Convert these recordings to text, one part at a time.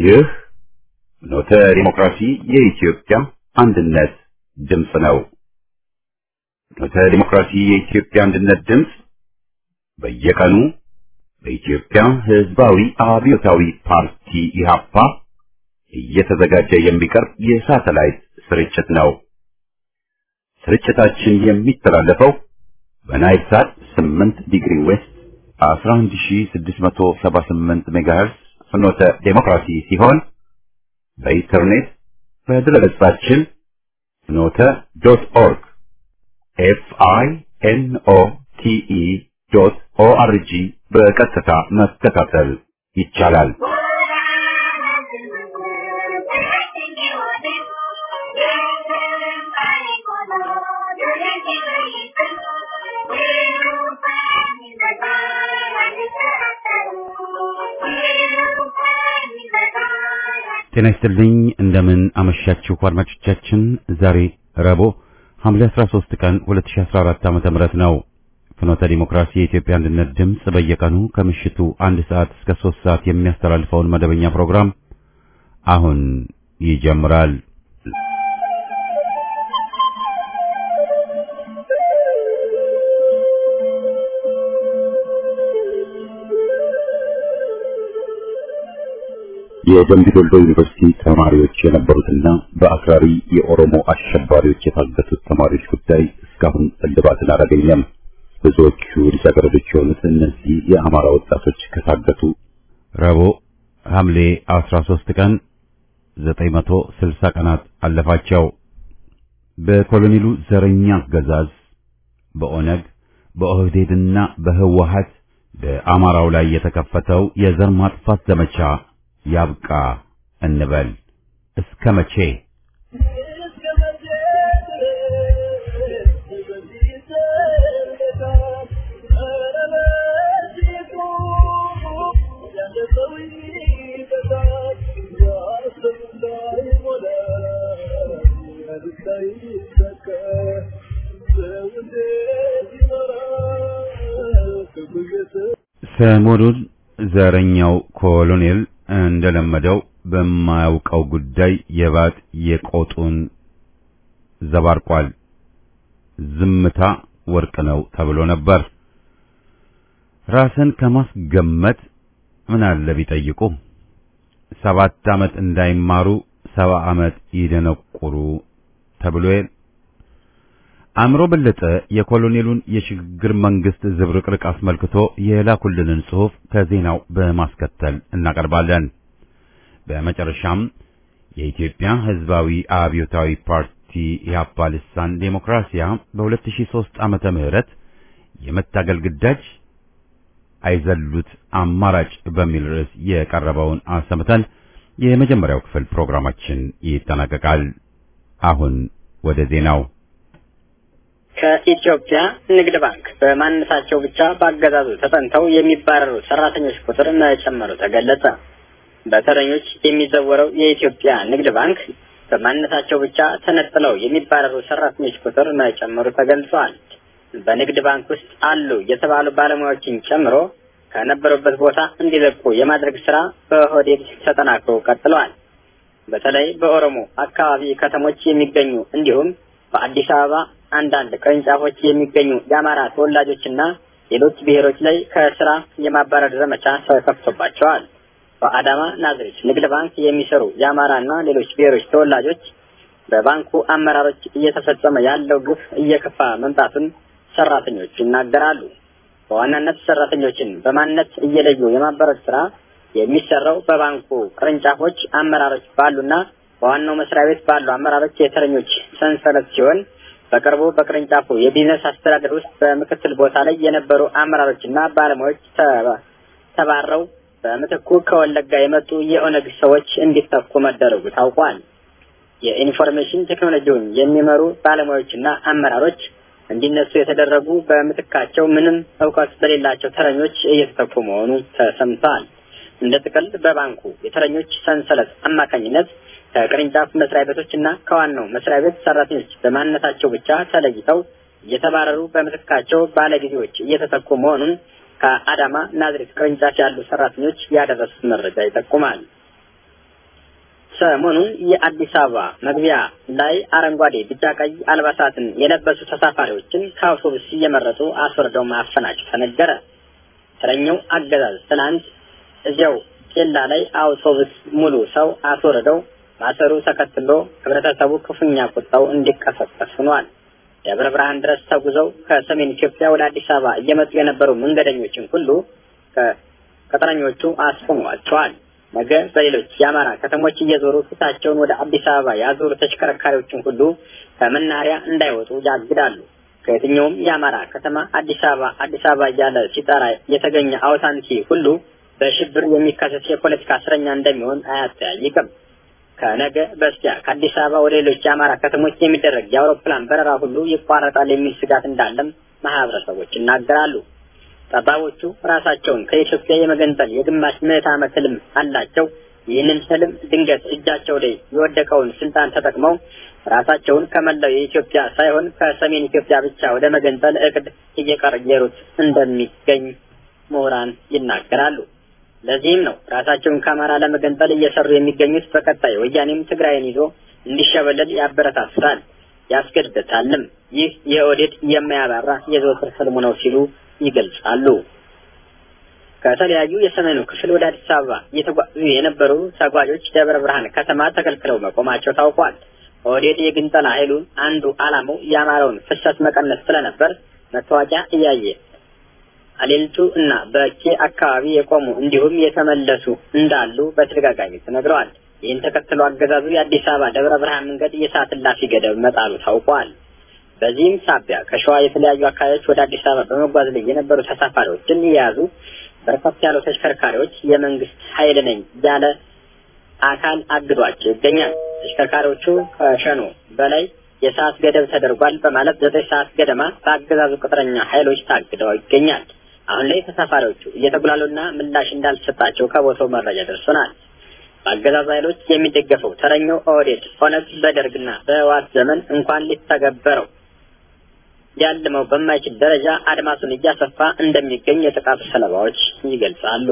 ይህ ኖተ ዲሞክራሲ የኢትዮጵያ አንድነት ድምፅ ነው። ኖተ ዲሞክራሲ የኢትዮጵያ አንድነት ድምፅ በየቀኑ በኢትዮጵያ ሕዝባዊ አብዮታዊ ፓርቲ ኢህአፓ እየተዘጋጀ የሚቀርብ የሳተላይት ስርጭት ነው። ስርጭታችን የሚተላለፈው በናይል ሳት 8 ዲግሪ ዌስት 11678 ሜጋሄርስ ፍኖተ ዴሞክራሲ ሲሆን በኢንተርኔት በድረገጻችን ፍኖተ ዶት ኦርግ ኤፍ አይ ኤን ኦ ቲ ኢ ዶት ኦ አር ጂ በቀጥታ መከታተል ይቻላል። ጤና ይስጥልኝ እንደምን አመሻችሁ አድማጮቻችን። ዛሬ ረቡዕ ሐምሌ 13 ቀን 2014 ዓመተ ምህረት ነው። ፍኖተ ዲሞክራሲ የኢትዮጵያ አንድነት ድምፅ በየቀኑ ከምሽቱ አንድ ሰዓት እስከ 3 ሰዓት የሚያስተላልፈውን መደበኛ ፕሮግራም አሁን ይጀምራል። የደምቢ ዶሎ ዩኒቨርሲቲ ተማሪዎች የነበሩትና በአክራሪ የኦሮሞ አሸባሪዎች የታገቱት ተማሪዎች ጉዳይ እስካሁን እልባትን አላገኘም። ብዙዎቹ ልጃገረዶች የሆኑት እነዚህ የአማራ ወጣቶች ከታገቱ ረቡዕ ሐምሌ 13 ቀን 960 ቀናት አለፋቸው። በኮሎኔሉ ዘረኛ አገዛዝ በኦነግ በኦህዴድና በህወሀት በአማራው ላይ የተከፈተው የዘር ማጥፋት ዘመቻ ያብቃ እንበል። እስከ መቼ? ሰሞኑን ዘረኛው ኮሎኔል እንደለመደው በማያውቀው ጉዳይ የባጥ የቆጡን ዘባርቋል። ዝምታ ወርቅ ነው ተብሎ ነበር። ራስን ከማስገመት ምን አለ ቢጠይቁ። ሰባት ዓመት እንዳይማሩ ሰባ ዓመት ይደነቁሩ ተብሎ አእምሮ በለጠ የኮሎኔሉን የሽግግር መንግስት ዝብርቅርቅ አስመልክቶ የላኩልንን ጽሑፍ ከዜናው በማስከተል እናቀርባለን። በመጨረሻም የኢትዮጵያ ሕዝባዊ አብዮታዊ ፓርቲ ኢህአፓ ልሳን ዴሞክራሲያ በ2003 ዓመተ ምህረት የመታገል ግዳጅ አይዘሉት አማራጭ በሚል ርዕስ የቀረበውን አሰምተን የመጀመሪያው ክፍል ፕሮግራማችን ይጠናቀቃል። አሁን ወደ ዜናው ከኢትዮጵያ ንግድ ባንክ በማንነታቸው ብቻ በአገዛዙ ተጠንተው የሚባረሩ ሰራተኞች ቁጥር መጨመሩ ተገለጸ። በተረኞች የሚዘወረው የኢትዮጵያ ንግድ ባንክ በማንነታቸው ብቻ ተነጥለው የሚባረሩ ሰራተኞች ቁጥር መጨመሩ ተገልጿል። በንግድ ባንክ ውስጥ አሉ የተባሉ ባለሙያዎችን ጨምሮ ከነበሩበት ቦታ እንዲለቁ የማድረግ ስራ በኦህዴድ ተጠናክሮ ቀጥለዋል። በተለይ በኦሮሞ አካባቢ ከተሞች የሚገኙ እንዲሁም በአዲስ አበባ አንዳንድ ቅርንጫፎች የሚገኙ የአማራ ተወላጆችና ሌሎች ብሔሮች ላይ ከስራ የማባረር ዘመቻ ተከፍቶባቸዋል። በአዳማ ናዝሬት ንግድ ባንክ የሚሰሩ የአማራና ሌሎች ብሔሮች ተወላጆች በባንኩ አመራሮች እየተፈጸመ ያለው ግፍ እየከፋ መምጣቱን ሰራተኞች ይናገራሉ። በዋናነት ሰራተኞችን በማንነት እየለዩ የማባረር ስራ የሚሰራው በባንኩ ቅርንጫፎች አመራሮች ባሉና በዋናው መስሪያ ቤት ባሉ አመራሮች የተረኞች ሰንሰለት ሲሆን በቅርቡ በቅርንጫፉ የቢዝነስ አስተዳደር ውስጥ በምክትል ቦታ ላይ የነበሩ አመራሮችና ባለሙያዎች ተባረው በምትኩ ከወለጋ የመጡ የኦነግ ሰዎች እንዲተኩ መደረጉ ታውቋል። የኢንፎርሜሽን ቴክኖሎጂውን የሚመሩ ባለሙያዎችና አመራሮች እንዲነሱ የተደረጉ በምትካቸው ምንም እውቀት በሌላቸው ተረኞች እየተተኩ መሆኑ ተሰምተዋል። እንደ ጥቅል በባንኩ የተረኞች ሰንሰለት አማካኝነት ከቅርንጫፍ መስሪያ ቤቶች እና ከዋናው መስሪያ ቤት ሰራተኞች በማንነታቸው ብቻ ተለይተው እየተባረሩ በምትካቸው ባለጊዜዎች እየተተኩ መሆኑን ከአዳማ ናዝሬት ቅርንጫፍ ያሉ ሰራተኞች ያደረሱት መረጃ ይጠቁማል። ሰሞኑን የአዲስ አበባ መግቢያ ላይ አረንጓዴ፣ ቢጫ፣ ቀይ አልባሳትን የለበሱ ተሳፋሪዎችን ከአውቶቡስ እየመረጡ አስወርደው ማፈናቸው ተነገረ። ተረኛው አገዛዝ ትናንት እዚያው ኬላ ላይ አውቶቡስ ሙሉ ሰው አስወርደው ማሰሩ ተከትሎ ህብረተሰቡ ክፉኛ ቁጣው እንዲቀሰቀስ ሆኗል። ደብረ ብርሃን ድረስ ተጉዘው ከሰሜን ኢትዮጵያ ወደ አዲስ አበባ እየመጡ የነበሩ መንገደኞችን ሁሉ ከቅጥረኞቹ አስቆሟቸዋል። ነገ በሌሎች የአማራ ከተሞች እየዞሩ ፊታቸውን ወደ አዲስ አበባ ያዞሩ ተሽከርካሪዎችን ሁሉ ከመናኸሪያ እንዳይወጡ ያግዳሉ። ከየትኛውም የአማራ ከተማ አዲስ አበባ አዲስ አበባ እያለ ሲጠራ የተገኘ አውታንቲ ሁሉ በሽብር የሚከሰስ የፖለቲካ እስረኛ እንደሚሆን አያጠያይቅም። ከነገ በስቲያ ከአዲስ አበባ ወደ ሌሎች የአማራ ከተሞች የሚደረግ የአውሮፕላን በረራ ሁሉ ይቋረጣል የሚል ስጋት እንዳለም ማህበረሰቦች ይናገራሉ። ጠባቦቹ ራሳቸውን ከኢትዮጵያ የመገንጠል የግማሽ ምዕተ ዓመት ህልም አላቸው። ይህንን ህልም ድንገት እጃቸው ላይ የወደቀውን ስልጣን ተጠቅመው ራሳቸውን ከመላው የኢትዮጵያ ሳይሆን ከሰሜን ኢትዮጵያ ብቻ ወደ መገንጠል እቅድ እየቀየሩት እንደሚገኝ ምሁራን ይናገራሉ። ለዚህም ነው ራሳቸውን ከአማራ ለመገንጠል እየሰሩ የሚገኙት። በቀጣይ ወያኔም ትግራይን ይዞ እንዲሸበለል ያበረታታል፣ ያስገድደታልም። ይህ የኦህዴድ የማያባራ የዘወትር ህልሙ ነው ሲሉ ይገልጻሉ። ከተለያዩ የሰሜኑ ክፍል ወደ አዲስ አበባ እየተጓዙ የነበሩ ተጓዦች ደብረ ብርሃን ከተማ ተከልክለው መቆማቸው ታውቋል። ኦህዴድ የግንጠላ ኃይሉን አንዱ ዓላማው የአማራውን ፍሰት መቀነስ ስለነበር መታወቂያ እያየ አሌልቱ እና በኬ አካባቢ የቆሙ እንዲሁም የተመለሱ እንዳሉ በተደጋጋሚ ተነግረዋል። ይህን ተከትሎ አገዛዙ የአዲስ አበባ ደብረ ብርሃን መንገድ የሰዓት እላፊ ገደብ መጣሉ ታውቋል። በዚህም ሳቢያ ከሸዋ የተለያዩ አካባቢዎች ወደ አዲስ አበባ በመጓዝ ላይ የነበሩ ተሳፋሪዎችን የያዙ በርከት ያሉ ተሽከርካሪዎች የመንግስት ኃይል ነኝ ያለ አካል አግዷቸው ይገኛል። ተሽከርካሪዎቹ ከሸኖ በላይ የሰዓት ገደብ ተደርጓል በማለት ዘጠኝ ሰዓት ገደማ በአገዛዙ ቅጥረኛ ኃይሎች ታግደው ይገኛል። አሁን ላይ ተሳፋሪዎቹ እየተጉላሉና ምላሽ እንዳልተሰጣቸው ከቦታው መረጃ ደርሶናል። በአገዛዙ ኃይሎች የሚደገፈው ተረኛው ኦህዴድ ኦነግ በደርግና በህወሓት ዘመን እንኳን ሊተገበረው ሊያልመው በማይችል ደረጃ አድማሱን እያሰፋ እንደሚገኝ የጥቃቱ ሰለባዎች ይገልጻሉ።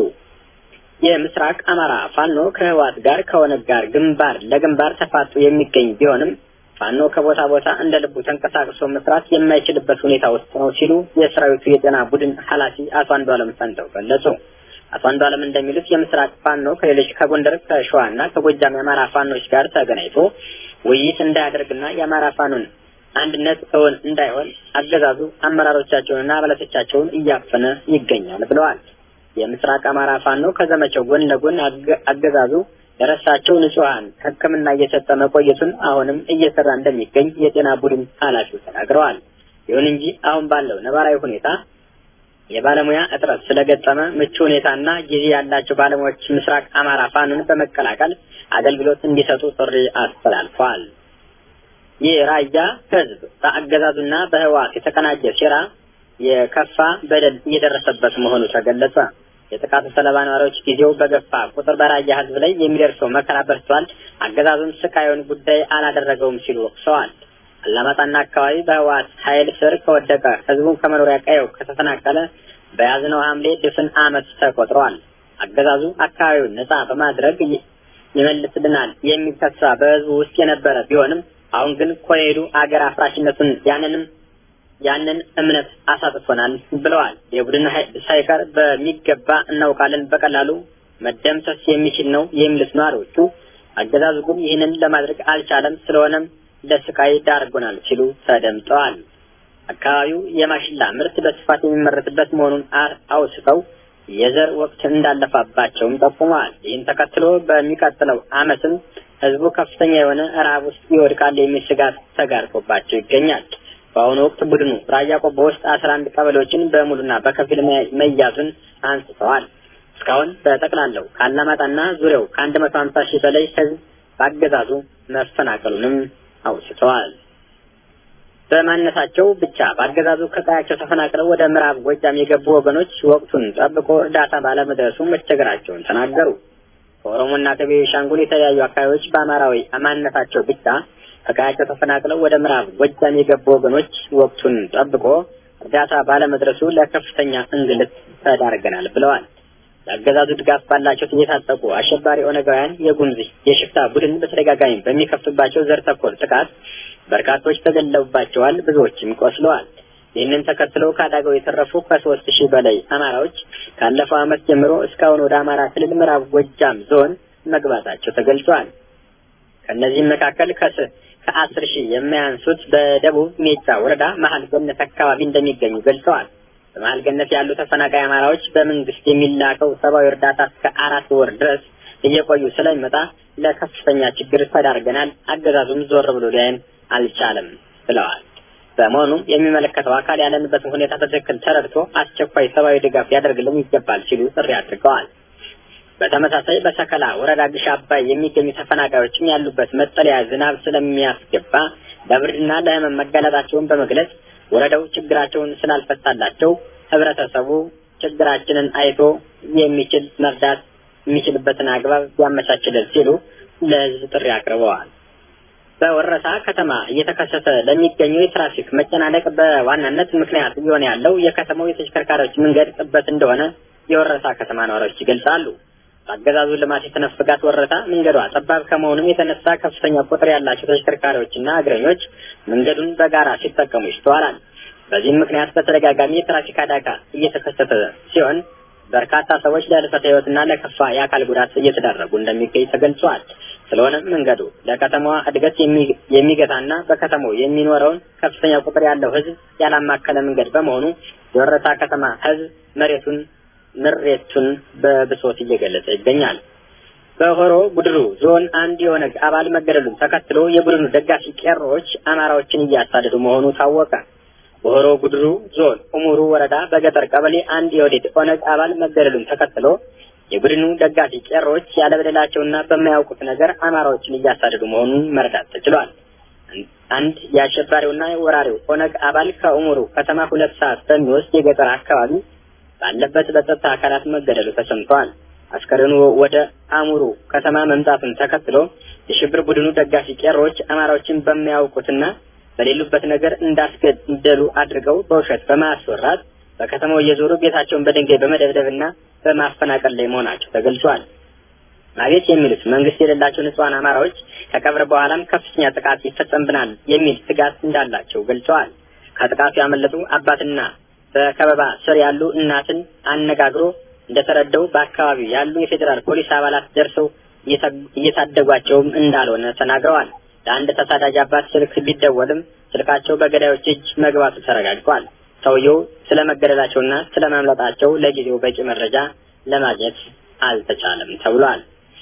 የምስራቅ አማራ ፋኖ ከህወሓት ጋር ከኦነግ ጋር ግንባር ለግንባር ተፋጡ የሚገኝ ቢሆንም ፋኖ ከቦታ ቦታ እንደ ልቡ ተንቀሳቅሶ መስራት የማይችልበት ሁኔታ ውስጥ ነው ሲሉ የሰራዊቱ የጤና ቡድን ኃላፊ አቶ አንዱዓለም ፈንተው ገለጹ። አቶ አንዱዓለም እንደሚሉት የምስራቅ ፋኖ ከሌሎች ከጎንደር ከሸዋ እና ከጎጃም የአማራ ፋኖች ጋር ተገናኝቶ ውይይት እንዳያደርግና የአማራ ፋኖን አንድነት እውን እንዳይሆን አገዛዙ አመራሮቻቸውንና አባላቶቻቸውን እያፈነ ይገኛል ብለዋል። የምስራቅ አማራ ፋኖ ከዘመቻው ጎን ለጎን አገዛዙ ለረሳቸው ንጹሐን ሕክምና እየሰጠ መቆየቱን አሁንም እየሰራ እንደሚገኝ የጤና ቡድን ኃላፊው ተናግረዋል። ይሁን እንጂ አሁን ባለው ነባራዊ ሁኔታ የባለሙያ እጥረት ስለገጠመ ምቹ ሁኔታና ጊዜ ያላቸው ባለሙያዎች ምስራቅ አማራ ፋኖን በመቀላቀል አገልግሎት እንዲሰጡ ጥሪ አስተላልፏል። ይህ ራያ ህዝብ በአገዛዙና በህወሓት የተቀናጀ ሴራ የከፋ በደል እየደረሰበት መሆኑ ተገለጸ። የጥቃቱ ሰለባ ነዋሪዎች ጊዜው በገፋ ቁጥር በራያ ህዝብ ላይ የሚደርሰው መከራ በርቷል፣ አገዛዙም ስቃዩን ጉዳይ አላደረገውም ሲሉ ወቅሰዋል። አላማጣና አካባቢ በህወሓት ኃይል ስር ከወደቀ ህዝቡን ከመኖሪያ ቀየው ከተፈናቀለ በያዝነው ሐምሌ ድፍን ዓመት ተቆጥሯል። አገዛዙ አካባቢውን ነጻ በማድረግ ይመልስልናል የሚል ተስፋ በህዝቡ ውስጥ የነበረ ቢሆንም አሁን ግን ኮሄዱ አገር አፍራሽነቱን ያንንም ያንን እምነት አሳጥቶናል ብለዋል። የቡድን ሳይቀር በሚገባ እናውቃለን፣ በቀላሉ መደምሰስ የሚችል ነው የሚሉት ነዋሪዎቹ አገዛዙ ግን ይህንን ለማድረግ አልቻለም፣ ስለሆነም ለስቃይ ዳርጎናል ሲሉ ተደምጠዋል። አካባቢው የማሽላ ምርት በስፋት የሚመረትበት መሆኑን አውስተው የዘር ወቅት እንዳለፋባቸውም ጠቁመዋል። ይህን ተከትሎ በሚቀጥለው ዓመትም ህዝቡ ከፍተኛ የሆነ ረሃብ ውስጥ ይወድቃል የሚል ስጋት ተጋርጦባቸው ይገኛል። በአሁኑ ወቅት ቡድኑ ራያ ቆቦ ውስጥ አስራ አንድ ቀበሌዎችን በሙሉና በከፊል መያዙን አንስተዋል። እስካሁን በጠቅላላው ከአላማጣና ዙሪያው ከአንድ መቶ ሀምሳ ሺህ በላይ ህዝብ በአገዛዙ መፈናቀሉንም አውስተዋል። በማንነታቸው ብቻ በአገዛዙ ከቀያቸው ተፈናቅለው ወደ ምዕራብ ጎጃም የገቡ ወገኖች ወቅቱን ጠብቆ እርዳታ ባለመድረሱ መቸገራቸውን ተናገሩ። ከኦሮሞና ከቤኒሻንጉል የተለያዩ አካባቢዎች በአማራዊ ማንነታቸው ብቻ ከቀያቸው ተፈናቅለው ወደ ምዕራብ ጎጃም የገቡ ወገኖች ወቅቱን ጠብቆ እርዳታ ባለመድረሱ ለከፍተኛ እንግልት ተዳርገናል ብለዋል። ለአገዛዙ ድጋፍ ባላቸው የታጠቁ አሸባሪ ኦነጋውያን የጉምዝ የሽፍታ ቡድን በተደጋጋሚ በሚከፍቱባቸው ዘር ተኮር ጥቃት በርካቶች ተገለውባቸዋል፣ ብዙዎችም ቆስለዋል። ይህንን ተከትሎ ከአደጋው የተረፉ ከሶስት ሺህ በላይ አማራዎች ካለፈው ዓመት ጀምሮ እስካሁን ወደ አማራ ክልል ምዕራብ ጎጃም ዞን መግባታቸው ተገልጿል። ከእነዚህም መካከል ከስ ከአስር ሺህ የማያንሱት በደቡብ ሜጫ ወረዳ መሀል ገነት አካባቢ እንደሚገኙ ገልጸዋል። በመሀል ገነት ያሉ ተፈናቃይ አማራዎች በመንግስት የሚላከው ሰብአዊ እርዳታ እስከ አራት ወር ድረስ እየቆዩ ስለሚመጣ ለከፍተኛ ችግር ተዳርገናል፣ አገዛዙም ዞር ብሎ ሊያየን አልቻለም ብለዋል። በመሆኑም የሚመለከተው አካል ያለንበትን ሁኔታ በትክክል ተረድቶ አስቸኳይ ሰብአዊ ድጋፍ ሊያደርግልን ይገባል ሲሉ ጥሪ አድርገዋል። በተመሳሳይ በሰከላ ወረዳ ግሽ አባይ የሚገኙ ተፈናቃዮችም ያሉበት መጠለያ ዝናብ ስለሚያስገባ ለብርድና ለሕመም መጋለጣቸውን በመግለጽ ወረዳው ችግራቸውን ስላልፈታላቸው ህብረተሰቡ ችግራችንን አይቶ የሚችል መርዳት የሚችልበትን አግባብ ያመቻችልን ሲሉ ለህዝብ ጥሪ አቅርበዋል። በወረታ ከተማ እየተከሰተ ለሚገኘው የትራፊክ መጨናነቅ በዋናነት ምክንያት እየሆነ ያለው የከተማው የተሽከርካሪዎች መንገድ ጥበት እንደሆነ የወረታ ከተማ ነዋሪዎች ይገልጻሉ። በአገዛዙ ልማት የተነፈጋት ወረታ መንገዷ ጠባብ ከመሆኑም የተነሳ ከፍተኛ ቁጥር ያላቸው ተሽከርካሪዎችና እግረኞች መንገዱን በጋራ ሲጠቀሙ ይስተዋላል። በዚህም ምክንያት በተደጋጋሚ የትራፊክ አደጋ እየተከሰተ ሲሆን በርካታ ሰዎች ለህልፈተ ህይወትና ለከፋ የአካል ጉዳት እየተዳረጉ እንደሚገኝ ተገልጿል። ስለሆነም መንገዱ ለከተማዋ እድገት የሚገታና በከተማው የሚኖረውን ከፍተኛ ቁጥር ያለው ህዝብ ያላማከለ መንገድ በመሆኑ የወረታ ከተማ ህዝብ መሬቱን ምሬቱን በብሶት እየገለጸ ይገኛል። በሆሮ ጉድሩ ዞን አንድ የኦነግ አባል መገደሉን ተከትሎ የቡድኑ ደጋፊ ቄሮዎች አማራዎችን እያሳደዱ መሆኑ ታወቀ። በሆሮ ጉድሩ ዞን ኡሙሩ ወረዳ በገጠር ቀበሌ አንድ የወዴድ ኦነግ አባል መገደሉን ተከትሎ የቡድኑ ደጋፊ ቄሮዎች ያለበደላቸውና በማያውቁት ነገር አማራዎችን እያሳደዱ መሆኑን መረዳት ተችሏል። አንድ የአሸባሪውና ወራሪው ኦነግ አባል ከኡሙሩ ከተማ ሁለት ሰዓት በሚወስድ የገጠር አካባቢ ባለበት በጸጥታ አካላት መገደሉ ተሰምተዋል። አስከሬኑ ወደ አሙሩ ከተማ መምጣቱን ተከትሎ የሽብር ቡድኑ ደጋፊ ቄሮዎች አማራዎችን በሚያውቁትና በሌሉበት ነገር እንዳስገደሉ አድርገው በውሸት በማስወራት በከተማው እየዞሩ ቤታቸውን በድንጋይ በመደብደብና በማፈናቀል ላይ መሆናቸው ተገልጿል። አቤት የሚሉት መንግስት የሌላቸው ንጹሐን አማራዎች ከቀብር በኋላም ከፍተኛ ጥቃት ይፈጸምብናል የሚል ስጋት እንዳላቸው ገልጸዋል። ከጥቃቱ ያመለጡ አባትና በከበባ ስር ያሉ እናትን አነጋግሮ እንደተረዳው በአካባቢው ያሉ የፌዴራል ፖሊስ አባላት ደርሰው እየታደጓቸውም እንዳልሆነ ተናግረዋል። ለአንድ ተሳዳጅ አባት ስልክ ቢደወልም ስልካቸው በገዳዮች እጅ መግባቱ ተረጋግጧል። ሰውየው ስለ መገደላቸውና ስለ ማምለጣቸው ለጊዜው በቂ መረጃ ለማግኘት አልተቻለም ተብሏል።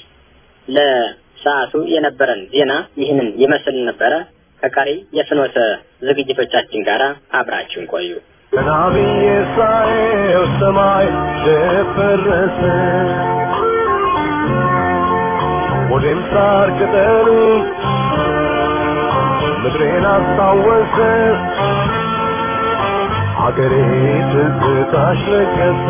ለሰዓቱ የነበረን ዜና ይህንን ይመስል ነበረ። ከቀሪ የፍኖተ ዝግጅቶቻችን ጋር አብራችሁን ቆዩ። ከናብዬ ሳየው ሰማይ ደፈረሰ፣ ወዴም ሳር ቅጠሉ ምድሬን አስታወሰ፣ አገሬ ትዝታሽ ነገሰ።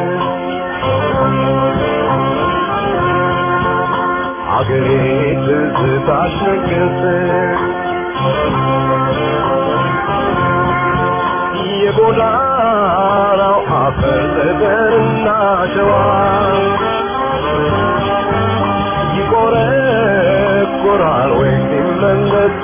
አገሬ ትዝታሽ ነገሰ። የጎዳናው አፈር ጠጠርና ሸዋ ይቆረቆራል ወይ ሲመለስ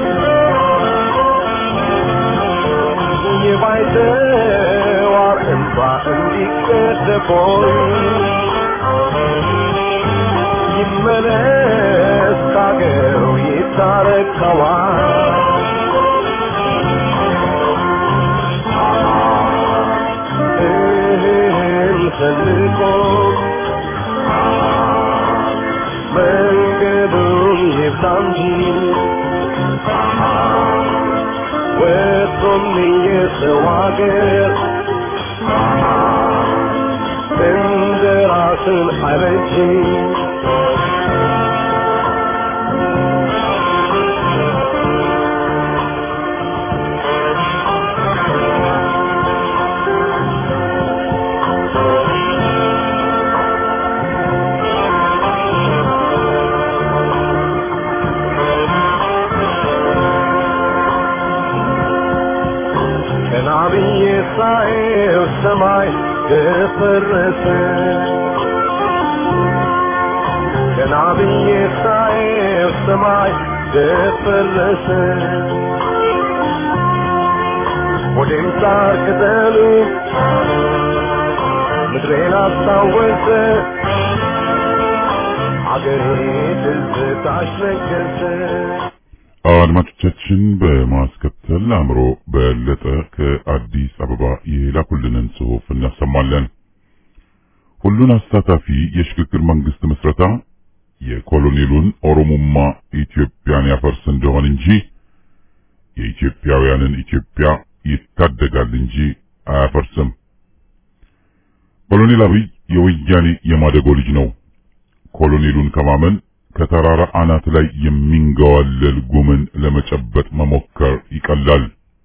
የባይተዋር እንባ እንዲቀደቦይ ይመለስ ካገሩ ይታረቀዋል ፈልቆ መንገዱን ይብዛ እንጂ ወጥቶም የሰው አገር እንደ ራስን አይበጅ ቀና ብዬ ሳየው ሰማይ ደፈረሰ ብዬ ሳየው ሰማይ ደፈረሰ ወዴም ሳር ቅጠሉ ምድሬን አስታወሰ አገሬ ትዝታሽ ነገሰ አድማጮቻችን በማስከተል አእምሮ በለጠ ከአዲስ አበባ የላኩልንን ጽሑፍ እናሰማለን። ሁሉን አሳታፊ የሽግግር መንግስት ምስረታ የኮሎኔሉን ኦሮሞማ ኢትዮጵያን ያፈርስ እንደሆን እንጂ የኢትዮጵያውያንን ኢትዮጵያ ይታደጋል እንጂ አያፈርስም። ኮሎኔል አብይ የወያኔ የማደጎ ልጅ ነው። ኮሎኔሉን ከማመን ከተራራ አናት ላይ የሚንገዋለል ጉምን ለመጨበጥ መሞከር ይቀላል።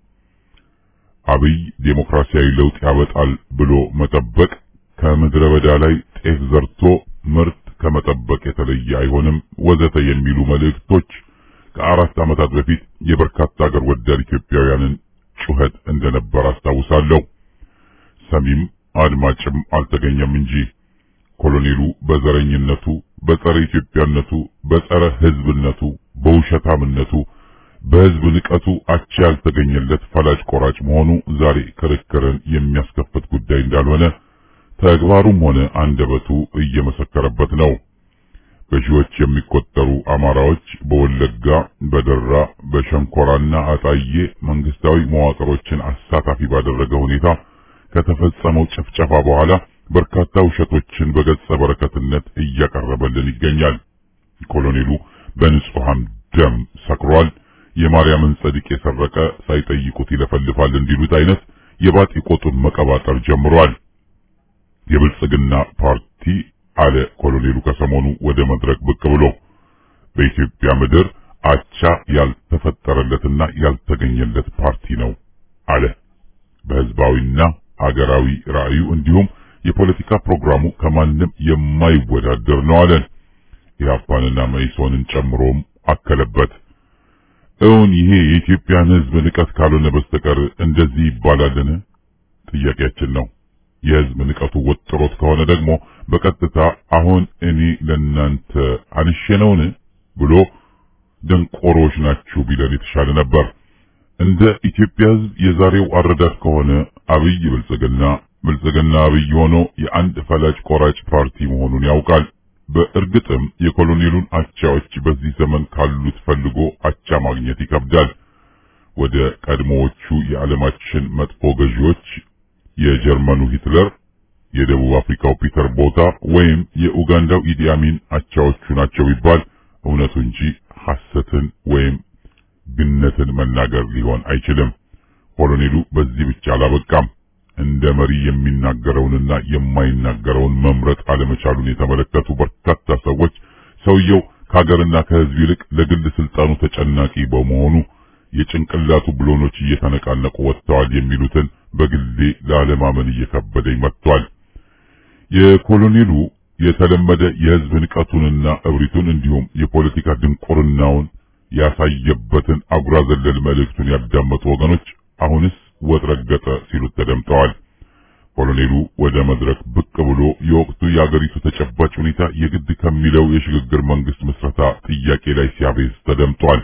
አብይ ዴሞክራሲያዊ ለውጥ ያበጣል ብሎ መጠበቅ ከምድረ በዳ ላይ ጤፍ ዘርቶ ምርት ከመጠበቅ የተለየ አይሆንም ወዘተ የሚሉ መልእክቶች ከአራት ዓመታት በፊት የበርካታ ሀገር ወዳድ ኢትዮጵያውያንን ጩኸት እንደነበር አስታውሳለሁ። ሰሚም አድማጭም አልተገኘም እንጂ ኮሎኔሉ በዘረኝነቱ፣ በጸረ ኢትዮጵያነቱ፣ በጸረ ሕዝብነቱ፣ በውሸታምነቱ፣ በሕዝብ ንቀቱ አቻ ያልተገኘለት ፈላጭ ቆራጭ መሆኑ ዛሬ ክርክርን የሚያስከፍት ጉዳይ እንዳልሆነ ተግባሩም ሆነ አንደበቱ እየመሰከረበት ነው። በሺዎች የሚቆጠሩ አማራዎች በወለጋ፣ በደራ፣ በሸንኮራና አጣዬ መንግስታዊ መዋቅሮችን አሳታፊ ባደረገ ሁኔታ ከተፈጸመው ጭፍጨፋ በኋላ በርካታ ውሸቶችን በገጸ በረከትነት እያቀረበልን ይገኛል። ኮሎኔሉ በንጹሃን ደም ሰክሯል። የማርያምን ጸድቅ የሰረቀ ሳይጠይቁት ይለፈልፋል እንዲሉት አይነት የባጢ ቆጡን መቀባጠር ጀምሯል። የብልጽግና ፓርቲ አለ ኮሎኔሉ ከሰሞኑ ወደ መድረክ ብቅ ብሎ በኢትዮጵያ ምድር አቻ ያልተፈጠረለትና ያልተገኘለት ፓርቲ ነው አለ። በህዝባዊና አገራዊ ራዕዩ እንዲሁም የፖለቲካ ፕሮግራሙ ከማንም የማይወዳደር ነው አለን። ኢህአፓንና መኢሶንን ጨምሮም አከለበት። እውን ይሄ የኢትዮጵያን ህዝብ ንቀት ካልሆነ በስተቀር እንደዚህ ይባላልን? ጥያቄያችን ነው። የህዝብ ንቀቱ ወጥሮት ከሆነ ደግሞ በቀጥታ አሁን እኔ ለናንተ አንሼ ነውን ብሎ ደንቆሮች ናችሁ ቢለን የተሻለ ነበር። እንደ ኢትዮጵያ ህዝብ የዛሬው አረዳድ ከሆነ አብይ ብልጽግና ብልጽግና አብይ ሆኖ የአንድ ፈላጭ ቆራጭ ፓርቲ መሆኑን ያውቃል። በእርግጥም የኮሎኔሉን አቻዎች በዚህ ዘመን ካሉት ፈልጎ አቻ ማግኘት ይከብዳል። ወደ ቀድሞዎቹ የዓለማችን መጥፎ ገዢዎች የጀርመኑ ሂትለር፣ የደቡብ አፍሪካው ፒተር ቦታ ወይም የኡጋንዳው ኢዲ አሚን አቻዎቹ ናቸው ቢባል እውነቱ እንጂ ሐሰትን ወይም ግነትን መናገር ሊሆን አይችልም። ኮሎኔሉ በዚህ ብቻ አላበቃም። እንደ መሪ የሚናገረውንና የማይናገረውን መምረጥ አለመቻሉን የተመለከቱ በርካታ ሰዎች ሰውየው ከሀገርና ከሕዝብ ይልቅ ለግል ስልጣኑ ተጨናቂ በመሆኑ የጭንቅላቱ ብሎኖች እየተነቃነቁ ወጥተዋል የሚሉትን በግሌ ላለማመን እየከበደኝ መጥቷል። የኮሎኔሉ የተለመደ የሕዝብ ንቀቱንና እብሪቱን እንዲሁም የፖለቲካ ድንቁርናውን ያሳየበትን አጉራ ዘለል መልእክቱን ያዳመጡ ወገኖች አሁንስ ወጥ ረገጠ ሲሉት ተደምጠዋል። ኮሎኔሉ ወደ መድረክ ብቅ ብሎ የወቅቱ የአገሪቱ ተጨባጭ ሁኔታ የግድ ከሚለው የሽግግር መንግስት ምስረታ ጥያቄ ላይ ሲያቤዝ ተደምጧል።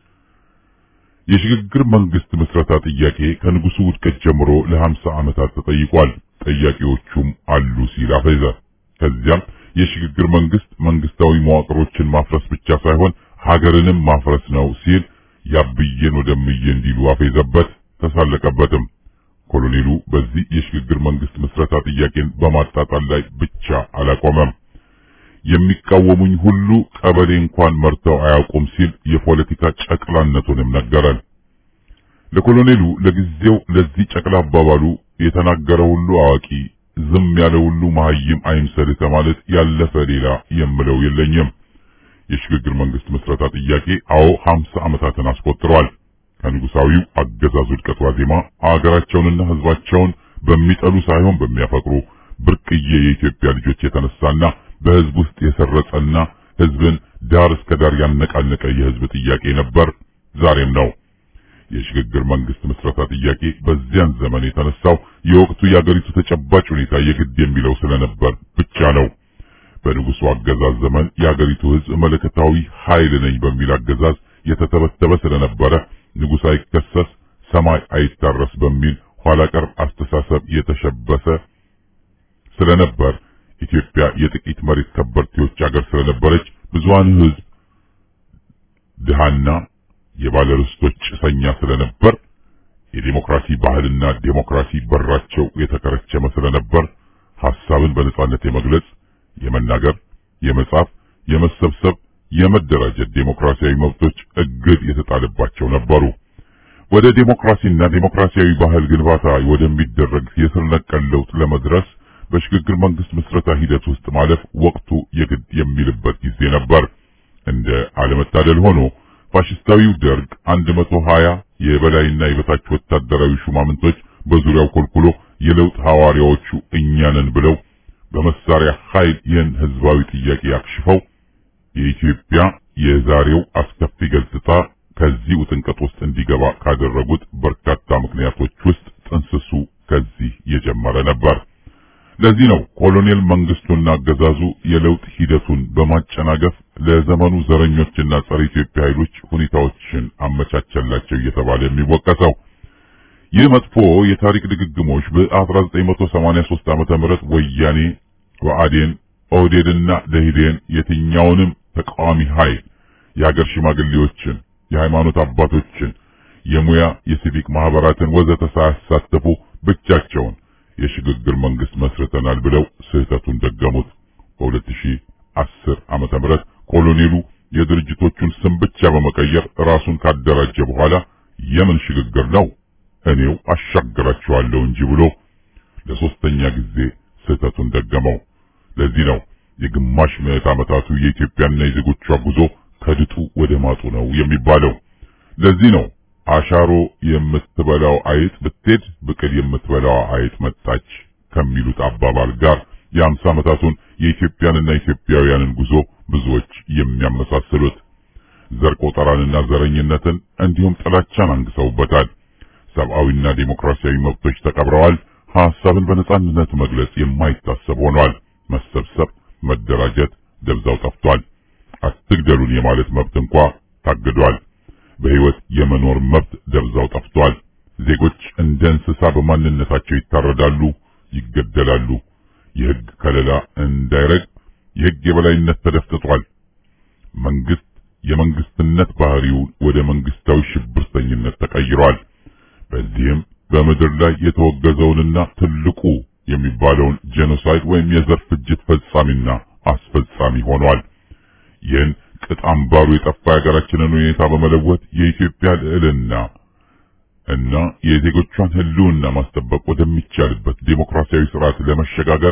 የሽግግር መንግስት ምስረታ ጥያቄ ከንጉሱ ውድቀት ጀምሮ ለሀምሳ ዓመታት ተጠይቋል። ጠያቂዎቹም አሉ ሲል አፈዘ። ከዚያም የሽግግር መንግስት መንግስታዊ መዋቅሮችን ማፍረስ ብቻ ሳይሆን ሀገርንም ማፍረስ ነው ሲል ያብዬን ወደምዬ እንዲሉ አፌዘበት፣ ተሳለቀበትም። ኮሎኔሉ በዚህ የሽግግር መንግስት ምስረታ ጥያቄን በማጣጣል ላይ ብቻ አላቆመም። የሚቃወሙኝ ሁሉ ቀበሌ እንኳን መርተው አያውቁም ሲል የፖለቲካ ጨቅላነቱንም ነገረን። ለኮሎኔሉ ለጊዜው ለዚህ ጨቅላ አባባሉ የተናገረ ሁሉ አዋቂ፣ ዝም ያለ ሁሉ መሀይም አይምሰልህ ከማለት ያለፈ ሌላ የምለው የለኝም። የሽግግር መንግስት ምስረታ ጥያቄ አዎ ሀምሳ ዓመታትን አስቆጥሯል። ከንጉሳዊው አገዛዝ ውድቀት ዋዜማ አገራቸውንና ህዝባቸውን በሚጠሉ ሳይሆን በሚያፈቅሩ ብርቅዬ የኢትዮጵያ ልጆች የተነሳና በህዝብ ውስጥ የሰረጸና ህዝብን ዳር እስከ ዳር ያነቃነቀ የህዝብ ጥያቄ ነበር፣ ዛሬም ነው። የሽግግር መንግስት ምስረታ ጥያቄ በዚያን ዘመን የተነሳው የወቅቱ የአገሪቱ ተጨባጭ ሁኔታ የግድ የሚለው ስለነበር ብቻ ነው። በንጉሱ አገዛዝ ዘመን የአገሪቱ ሕዝብ መለከታዊ ኃይል ነኝ በሚል አገዛዝ የተተበተበ ስለነበረ ንጉሥ አይከሰስ ሰማይ አይታረስ በሚል ኋላ ቀር አስተሳሰብ የተሸበሰ ስለነበር ኢትዮጵያ የጥቂት መሬት ከበርቴዎች አገር ስለነበረች ብዙሃን ሕዝብ ድሃና የባለርስቶች ጭሰኛ ስለነበር የዲሞክራሲ ባህልና ዲሞክራሲ በራቸው የተከረቸመ ስለነበር ሐሳብን በነጻነት የመግለጽ፣ የመናገር፣ የመጻፍ፣ የመሰብሰብ፣ የመደራጀት ዴሞክራሲያዊ መብቶች እግድ የተጣለባቸው ነበሩ። ወደ ዴሞክራሲና ዴሞክራሲያዊ ባህል ግንባታ ወደሚደረግ የስር ነቀል ለውጥ ለመድረስ በሽግግር መንግስት ምስረታ ሂደት ውስጥ ማለፍ ወቅቱ የግድ የሚልበት ጊዜ ነበር። እንደ አለመታደል ሆኖ ፋሽስታዊው ደርግ 120 የበላይና የበታች ወታደራዊ ሹማምንቶች በዙሪያው ኮልኩሎ የለውጥ ሐዋርያዎቹ እኛ ነን ብለው በመሳሪያ ኃይል ይህን ህዝባዊ ጥያቄ አክሽፈው የኢትዮጵያ የዛሬው አስከፊ ገጽታ ከዚህ ውጥንቀት ውስጥ እንዲገባ ካደረጉት በርካታ ምክንያቶች ውስጥ ጥንስሱ ከዚህ የጀመረ ነበር። ለዚህ ነው ኮሎኔል መንግስቱና አገዛዙ የለውጥ ሂደቱን በማጨናገፍ ለዘመኑ ዘረኞችና ጸረ ኢትዮጵያ ኃይሎች ሁኔታዎችን አመቻቸላቸው እየተባለ የሚወቀሰው። ይህ መጥፎ የታሪክ ድግግሞች በ1983 ዓመተ ምህረት ወያኔ፣ ብአዴን፣ ኦህዴድና ደኢህዴን የትኛውንም ተቃዋሚ ኃይል የሀገር ሽማግሌዎችን፣ የሃይማኖት አባቶችን፣ የሙያ የሲቪክ ማህበራትን ወዘተ ሳያሳተፉ ብቻቸውን የሽግግር መንግስት መስርተናል ብለው ስህተቱን ደገሙት። በ2010 ዓመተ ምህረት ኮሎኔሉ የድርጅቶቹን ስም ብቻ በመቀየር ራሱን ካደራጀ በኋላ የምን ሽግግር ነው እኔው አሻግራቸዋለሁ እንጂ ብሎ ለሶስተኛ ጊዜ ስህተቱን ደገመው። ለዚህ ነው የግማሽ ምዕት ዓመታቱ የኢትዮጵያና የዜጎቿ ጉዞ ከድጡ ወደ ማጡ ነው የሚባለው። ለዚህ ነው አሻሮ የምትበላው አይጥ ብትሄድ ብቅል የምትበላው አይጥ መጣች ከሚሉት አባባል ጋር የአምሳ ዓመታቱን የኢትዮጵያንና ኢትዮጵያውያንን ጉዞ ብዙዎች የሚያመሳስሉት ዘር ቆጠራንና ዘረኝነትን እንዲሁም ጥላቻን አንግሰውበታል። ሰብአዊና ዴሞክራሲያዊ መብቶች ተቀብረዋል። ሐሳብን በነጻነት መግለጽ የማይታሰብ ሆኗል። መሰብሰብ፣ መደራጀት ደብዛው ጠፍቷል። አትግደሉን የማለት መብት እንኳ ታግዷል። በሕይወት የመኖር መብት ደብዛው ጠፍቷል። ዜጎች እንደ እንስሳ በማንነታቸው ይታረዳሉ፣ ይገደላሉ። የሕግ ከለላ እንዳይረግ የሕግ የበላይነት ተደፍጥጧል። መንግስት የመንግስትነት ባህሪው ወደ መንግስታዊ ሽብርተኝነት ተቀይሯል። በዚህም በምድር ላይ የተወገዘውንና ትልቁ የሚባለውን ጄኖሳይድ ወይም የዘር ፍጅት ፈጻሚና አስፈጻሚ ሆኗል። ይህን ቅጥ አምባሩ የጠፋ የሀገራችንን ሁኔታ በመለወጥ የኢትዮጵያ ልዕልና እና የዜጎቿን ሕልውና ማስጠበቅ ወደሚቻልበት ዴሞክራሲያዊ ስርዓት ለመሸጋገር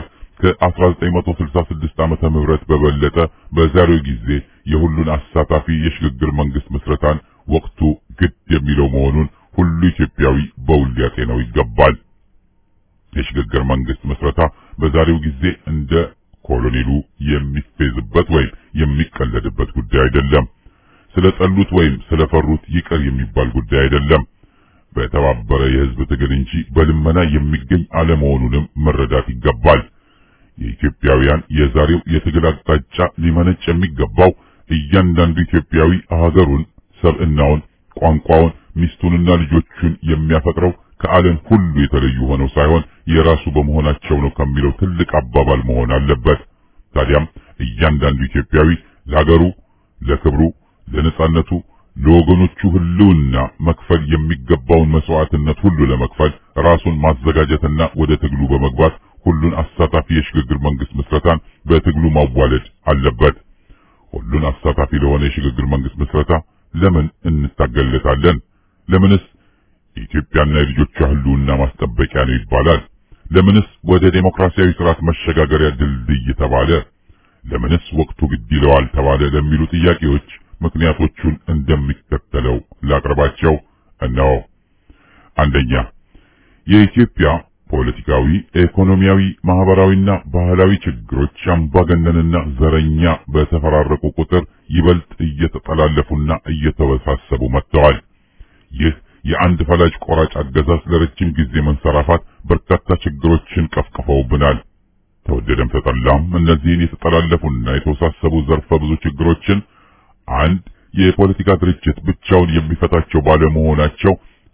ከ1966 ዓመተ ምህረት በበለጠ በዛሬው ጊዜ የሁሉን አሳታፊ የሽግግር መንግስት ምስረታን ወቅቱ ግድ የሚለው መሆኑን ሁሉ ኢትዮጵያዊ በውል ሊያጤነው ይገባል። የሽግግር መንግስት ምስረታ በዛሬው ጊዜ እንደ ኮሎኔሉ የሚፌዝበት ወይም የሚቀለድበት ጉዳይ አይደለም። ስለጠሉት ወይም ስለፈሩት ይቅር የሚባል ጉዳይ አይደለም። በተባበረ የህዝብ ትግል እንጂ በልመና የሚገኝ አለመሆኑንም መረዳት ይገባል። የኢትዮጵያውያን የዛሬው የትግል አቅጣጫ ሊመነጭ የሚገባው እያንዳንዱ ኢትዮጵያዊ ሀገሩን፣ ሰብዕናውን፣ ቋንቋውን፣ ሚስቱንና ልጆቹን የሚያፈቅረው ከዓለም ሁሉ የተለዩ ሆነው ሳይሆን የራሱ በመሆናቸው ነው ከሚለው ትልቅ አባባል መሆን አለበት። ታዲያም እያንዳንዱ ኢትዮጵያዊ ለሀገሩ፣ ለክብሩ፣ ለነጻነቱ፣ ለወገኖቹ ህልውና መክፈል የሚገባውን መስዋዕትነት ሁሉ ለመክፈል ራሱን ማዘጋጀትና ወደ ትግሉ በመግባት ሁሉን አሳታፊ የሽግግር መንግስት ምስረታን በትግሉ ማዋለድ አለበት። ሁሉን አሳታፊ ለሆነ የሽግግር መንግስት ምስረታ ለምን እንታገለታለን? ለምንስ የኢትዮጵያና የልጆቿ ህልውና ማስጠበቂያ ነው ይባላል? ለምንስ ወደ ዴሞክራሲያዊ ስርዓት መሸጋገሪያ ድልድይ ተባለ? ለምንስ ወቅቱ ግድ ይለዋል ተባለ? ለሚሉ ጥያቄዎች ምክንያቶቹን እንደሚከተለው ላቅርባቸው። እነሆ። አንደኛ የኢትዮጵያ ፖለቲካዊ፣ ኢኮኖሚያዊ፣ ማህበራዊና ባህላዊ ችግሮች አምባገነንና ዘረኛ በተፈራረቁ ቁጥር ይበልጥ እየተጠላለፉና እየተወሳሰቡ መጥተዋል። ይህ የአንድ ፈላጭ ቆራጭ አገዛዝ ለረጅም ጊዜ መንሰራፋት በርካታ ችግሮችን ቀፍቅፈውብናል። ተወደደም ተጠላም እነዚህን የተጠላለፉና የተወሳሰቡ ዘርፈ ብዙ ችግሮችን አንድ የፖለቲካ ድርጅት ብቻውን የሚፈታቸው ባለመሆናቸው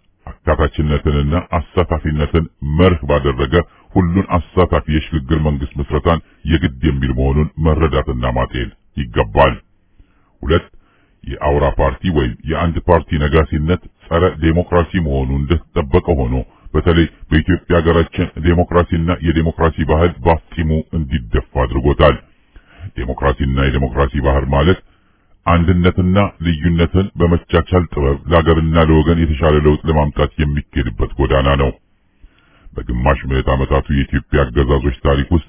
አካታችነትንና አሳታፊነትን መርህ ባደረገ ሁሉን አሳታፊ የሽግግር መንግስት ምስረታን የግድ የሚል መሆኑን መረዳትና ማጤን ይገባል። ሁለት የአውራ ፓርቲ ወይም የአንድ ፓርቲ ነጋሲነት ጸረ ዴሞክራሲ መሆኑ እንደተጠበቀ ሆኖ በተለይ በኢትዮጵያ ሀገራችን ዴሞክራሲና የዴሞክራሲ ባህል ባፍጢሙ እንዲደፋ አድርጎታል። ዴሞክራሲና የዴሞክራሲ ባህል ማለት አንድነትና ልዩነትን በመቻቻል ጥበብ ለሀገርና ለወገን የተሻለ ለውጥ ለማምጣት የሚኬድበት ጎዳና ነው። በግማሽ ምዕት ዓመታቱ የኢትዮጵያ አገዛዞች ታሪክ ውስጥ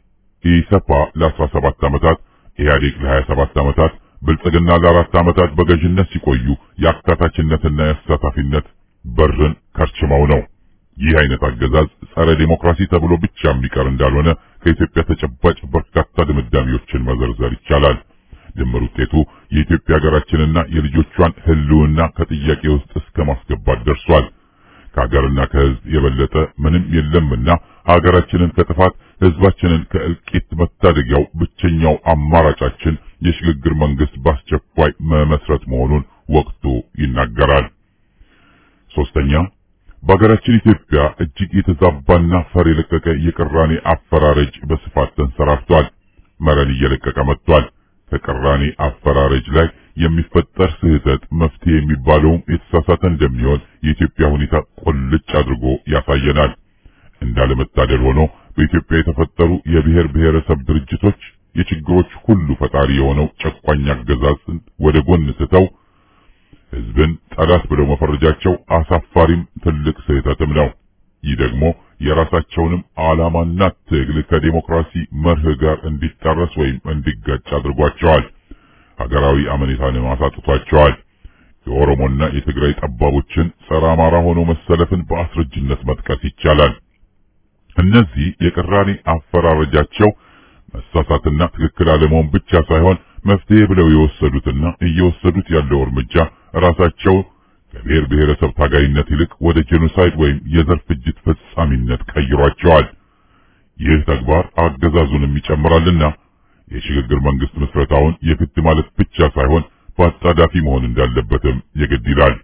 ኢሰፓ ለ17 ዓመታት፣ ኢህአዴግ ለ27 ዓመታት፣ ብልጽግና ለአራት ዓመታት በገዥነት ሲቆዩ የአካታችነትና የአሳታፊነት በርን ከርችመው ነው። ይህ አይነት አገዛዝ ጸረ ዴሞክራሲ ተብሎ ብቻ የሚቀር እንዳልሆነ ከኢትዮጵያ ተጨባጭ በርካታ ድምዳሜዎችን መዘርዘር ይቻላል። ድምር ውጤቱ የኢትዮጵያ ሀገራችንና የልጆቿን ሕልውና ከጥያቄ ውስጥ እስከ ማስገባት ደርሷል። ከሀገርና ከሕዝብ የበለጠ ምንም የለምና ሀገራችንን ከጥፋት ሕዝባችንን ከእልቂት መታደጊያው ብቸኛው አማራጫችን የሽግግር መንግስት በአስቸኳይ መመስረት መሆኑን ወቅቱ ይናገራል። ሶስተኛ በሀገራችን ኢትዮጵያ እጅግ የተዛባና ፈር የለቀቀ የቅራኔ አፈራረጅ በስፋት ተንሰራፍቷል። መረን እየለቀቀ መጥቷል። ከቅራኔ አፈራረጅ ላይ የሚፈጠር ስህተት መፍትሄ የሚባለውም የተሳሳተ እንደሚሆን የኢትዮጵያ ሁኔታ ቁልጭ አድርጎ ያሳየናል። እንዳለመታደል ሆኖ በኢትዮጵያ የተፈጠሩ የብሔር ብሔረሰብ ድርጅቶች የችግሮች ሁሉ ፈጣሪ የሆነው ጨቋኝ አገዛዝን ወደ ጎን ትተው ህዝብን ጠላት ብለው መፈረጃቸው አሳፋሪም ትልቅ ስህተትም ነው። ይህ ደግሞ የራሳቸውንም ዓላማና ትግል ከዴሞክራሲ መርህ ጋር እንዲጣረስ ወይም እንዲጋጭ አድርጓቸዋል። ሀገራዊ አመኔታንም አሳጥቷቸዋል። የኦሮሞና የትግራይ ጠባቦችን ጸረ አማራ ሆኖ መሰለፍን በአስረጅነት መጥቀስ ይቻላል። እነዚህ የቅራኔ አፈራረጃቸው መሳሳትና ትክክል አለመሆን ብቻ ሳይሆን መፍትሄ ብለው የወሰዱትና እየወሰዱት ያለው እርምጃ ራሳቸው ከብሔር ብሔረሰብ ታጋይነት ይልቅ ወደ ጄኖሳይድ ወይም የዘር ፍጅት ፈጻሚነት ቀይሯቸዋል። ይህ ተግባር አገዛዙንም ይጨምራልና የሽግግር መንግስት ምስረታውን የግድ ማለት ብቻ ሳይሆን በአጣዳፊ መሆን እንዳለበትም የግድ ይላል።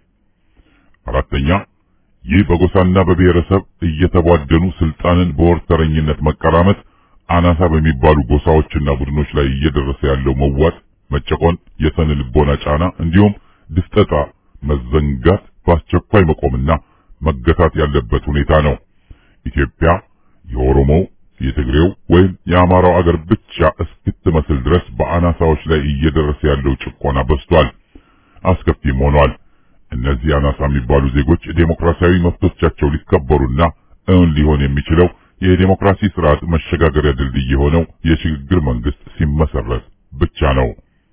አራተኛ ይህ በጎሳና በብሔረሰብ እየተቧደኑ ስልጣንን በወርተረኝነት መቀራመት አናሳ በሚባሉ ጎሳዎችና ቡድኖች ላይ እየደረሰ ያለው መዋጥ፣ መጨቆን፣ የስነ ልቦና ጫና እንዲሁም ድፍጠጣ መዘንጋት በአስቸኳይ መቆምና መገታት ያለበት ሁኔታ ነው። ኢትዮጵያ የኦሮሞው፣ የትግሬው ወይም የአማራው አገር ብቻ እስክትመስል ድረስ በአናሳዎች ላይ እየደረሰ ያለው ጭቆና በዝቷል፣ አስከፊም ሆኗል። እነዚህ አናሳ የሚባሉ ዜጎች ዴሞክራሲያዊ መብቶቻቸው ሊከበሩና እውን ሊሆን የሚችለው የዴሞክራሲ ስርዓት መሸጋገሪያ ድልድይ የሆነው የሽግግር መንግስት ሲመሰረት ብቻ ነው።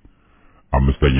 አምስተኛ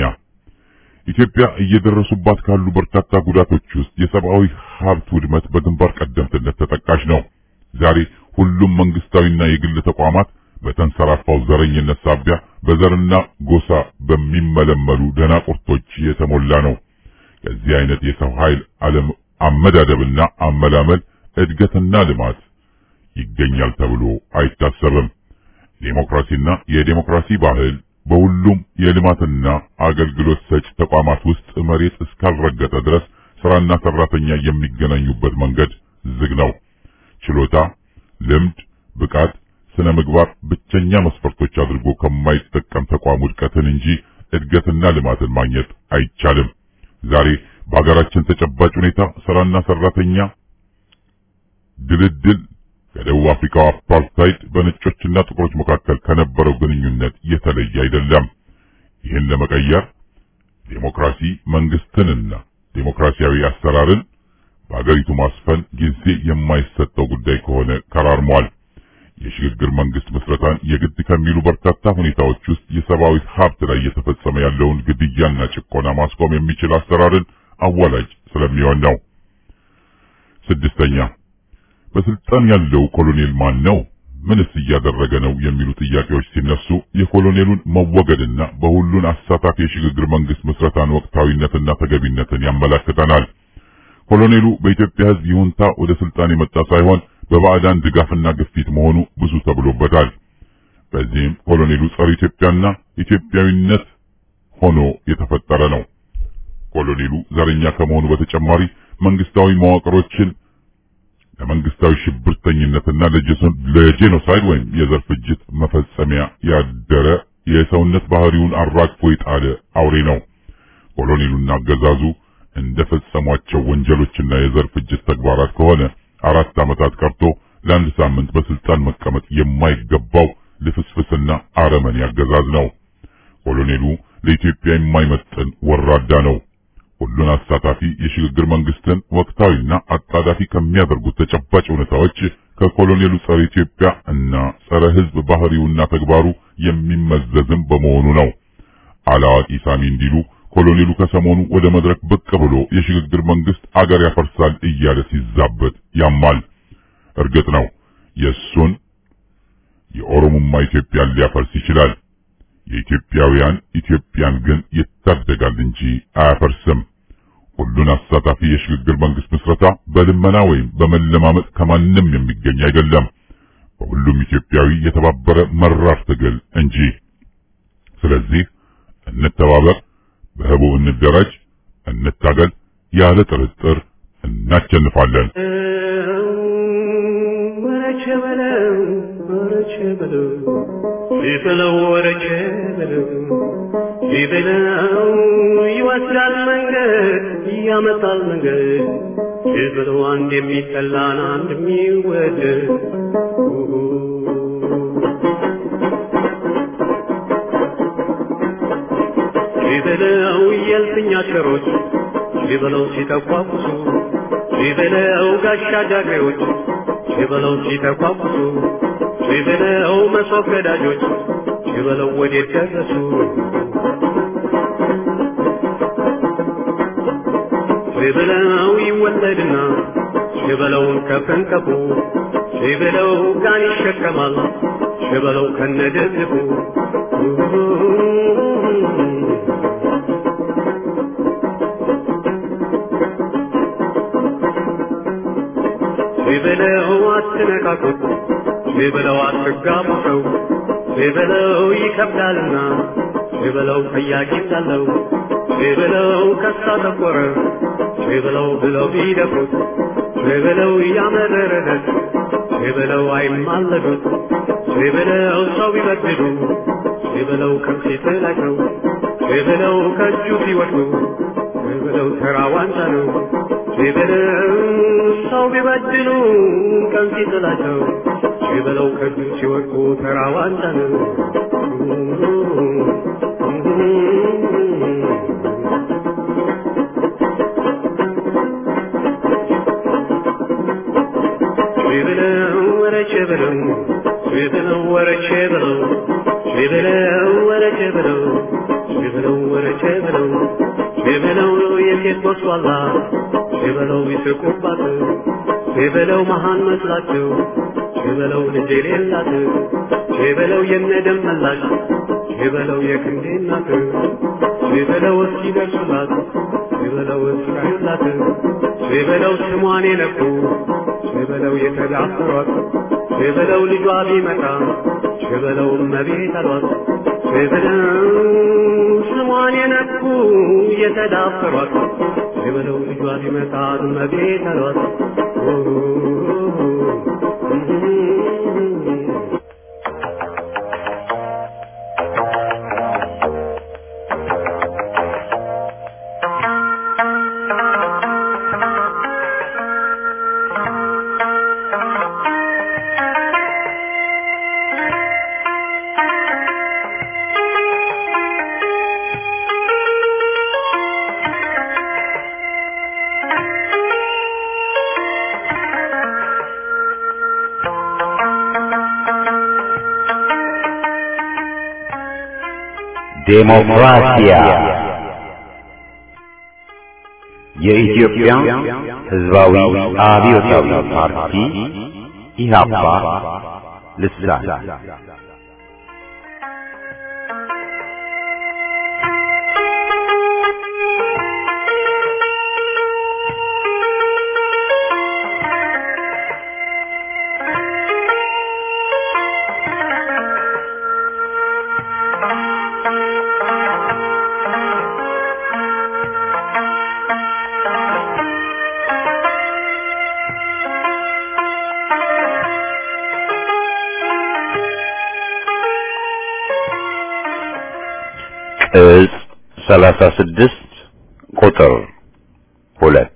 ኢትዮጵያ እየደረሱባት ካሉ በርካታ ጉዳቶች ውስጥ የሰብአዊ ሀብት ውድመት በግንባር ቀደምትነት ተጠቃሽ ነው። ዛሬ ሁሉም መንግስታዊና የግል ተቋማት በተንሰራፋው ዘረኝነት ሳቢያ በዘርና ጎሳ በሚመለመሉ ደናቁርቶች የተሞላ ነው። ከዚህ አይነት የሰው ኃይል አለም አመዳደብና አመላመል እድገትና ልማት ይገኛል ተብሎ አይታሰብም። ዴሞክራሲና የዴሞክራሲ ባህል በሁሉም የልማትና አገልግሎት ሰጪ ተቋማት ውስጥ መሬት እስካልረገጠ ድረስ ስራና ሰራተኛ የሚገናኙበት መንገድ ዝግ ነው። ችሎታ፣ ልምድ፣ ብቃት፣ ስነ ምግባር ብቸኛ መስፈርቶች አድርጎ ከማይጠቀም ተቋም ውድቀትን እንጂ እድገትና ልማትን ማግኘት አይቻልም። ዛሬ በሀገራችን ተጨባጭ ሁኔታ ስራና ሰራተኛ ድልድል ከደቡብ አፍሪካው አፓርታይድ በነጮችና ጥቁሮች መካከል ከነበረው ግንኙነት የተለየ አይደለም። ይህን ለመቀየር ዴሞክራሲ መንግስትንና ዴሞክራሲያዊ አሰራርን በአገሪቱ ማስፈን ጊዜ የማይሰጠው ጉዳይ ከሆነ ከራርሟል። የሽግግር መንግስት ምስረታን የግድ ከሚሉ በርካታ ሁኔታዎች ውስጥ የሰብአዊ ሀብት ላይ እየተፈጸመ ያለውን ግድያና ጭቆና ማስቆም የሚችል አሰራርን አዋላጅ ስለሚሆን ነው። ስድስተኛ በስልጣን ያለው ኮሎኔል ማን ነው? ምንስ እያደረገ ነው? የሚሉ ጥያቄዎች ሲነሱ የኮሎኔሉን መወገድና በሁሉን አሳታፊ የሽግግር መንግስት ምስረታን ወቅታዊነትና ተገቢነትን ያመላክተናል። ኮሎኔሉ በኢትዮጵያ ሕዝብ ይሁንታ ወደ ስልጣን የመጣ ሳይሆን በባዕዳን ድጋፍና ግፊት መሆኑ ብዙ ተብሎበታል። በዚህም ኮሎኔሉ ጸረ ኢትዮጵያና ኢትዮጵያዊነት ሆኖ የተፈጠረ ነው። ኮሎኔሉ ዘረኛ ከመሆኑ በተጨማሪ መንግስታዊ መዋቅሮችን ለመንግስታዊ ሽብርተኝነትና ለጄኖሳይድ ወይም የዘር ፍጅት መፈጸሚያ ያደረ የሰውነት ባህሪውን አራግፎ የጣለ አውሬ ነው። ኮሎኔሉና አገዛዙ እንደፈጸሟቸው ወንጀሎችና የዘር ፍጅት ተግባራት ከሆነ አራት ዓመታት ቀርቶ ለአንድ ሳምንት በስልጣን መቀመጥ የማይገባው ልፍስፍስና አረመኔ አገዛዝ ነው። ኮሎኔሉ ለኢትዮጵያ የማይመጥን ወራዳ ነው። ሁሉን አሳታፊ የሽግግር መንግስትን ወቅታዊና አጣዳፊ ከሚያደርጉት ተጨባጭ ሁኔታዎች ከኮሎኔሉ ጸረ ኢትዮጵያ እና ጸረ ሕዝብ ባህሪውና ተግባሩ የሚመዘዝም በመሆኑ ነው። አላዋቂ ሳሚ እንዲሉ ኮሎኔሉ ከሰሞኑ ወደ መድረክ ብቅ ብሎ የሽግግር መንግስት አገር ያፈርሳል እያለ ሲዛበት ያማል። እርግጥ ነው የእሱን የኦሮሞማ ኢትዮጵያን ሊያፈርስ ይችላል። የኢትዮጵያውያን ኢትዮጵያን ግን ይታደጋል እንጂ አያፈርስም። ሁሉን አሳታፊ የሽግግር መንግስት ምስረታ በልመና ወይም በመለማመጥ ከማንም የሚገኝ አይደለም። በሁሉም ኢትዮጵያዊ የተባበረ መራር ትግል እንጂ። ስለዚህ እንተባበር፣ በህቡ እንደራጅ፣ እንታገል። ያለ ጥርጥር እናቸንፋለን። ወረቼ በለው ወረቼ በለው ቢበለው ወረቼ በለው ቢበለው ይወስዳል መንገድ ያመጣል መንገድ ቢበለው አንድ የሚጠላን አንድ የሚወደድ ቢበለው የልፍኝ አሽከሮች ቢበለው ሲተቋቁሱ ቢበለው ጋሻ ጃግሬዎች ቢበለው ሲተቋቁሱ ቢበለው መሶብ ገዳጆች ቢበለው ወዴት ደረሱ ቢበለው ይወለድና ቢበለውን ከፍንቀፉ ቢበለው ጋን ይሸከማል ቢበለው ከነደግፉ ቢበለው አትነካኩት ቢበለው አትጋቡ ሰው ቢበለው ይከብዳልና ቢበለው ጠያቂ እንዳለው ቢበለው ከሳ ተቆረ ቢበለው ብለው ቢደፉት ቢበለው ያመረረለት ቢበለው አይማለዱት ቢበለው ሰው ቢበድሉ ቢበለው ከፊት ላይ ነው ቢበለው ከእጁ ሲወድቁ ቢበለው ተራ ዋንጫ ነው ቢበለው ሰው ቢበድሉ ቀን ሲጥላቸው ቢበለው ከእጁ ሲወድቁ ተራ ዋንጫ ነው። ቢበለው ወረቼ በለው ቢበለው ወረቼ በለው ቢበለው ወረቼ በለው ቢበለው ወረቼ በለው ቢበለው የሴት ወስዋላ ቢበለው ይስቁባት ቢበለው መሃን መስላቸው ቢበለው ልጅ የሌላት ቢበለው የነደም መላሽ ቢበለው የክንዴ እናት ቢበለው እስኪደርሱላት ቢበለው እስካዩላት ቢበለው ስሟን የነኩ ቢበለው የተዳፈሯት ቢበለው ልጇ ቢመጣ ቢበለው እመቤት አሏት ቢበለው ስሟን የነኩ የተዳፈሯት ቢበለው ልጇ ቢመጣ እመቤት አሏት ዴሞክራሲያ የኢትዮጵያ ሕዝባዊ አብዮታዊ ፓርቲ ኢህአፓ ልሳን ቅጽ ሰላሳ ስድስት ቁጥር ሁለት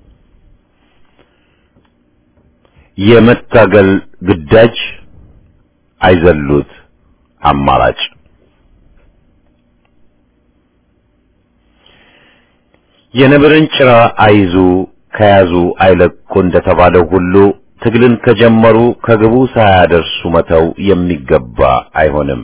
የመታገል ግዳጅ አይዘሉት አማራጭ የነብርን ጭራ አይዙ ከያዙ አይለቁ እንደተባለው ሁሉ ትግልን ከጀመሩ ከግቡ ሳያደርሱ መተው የሚገባ አይሆንም።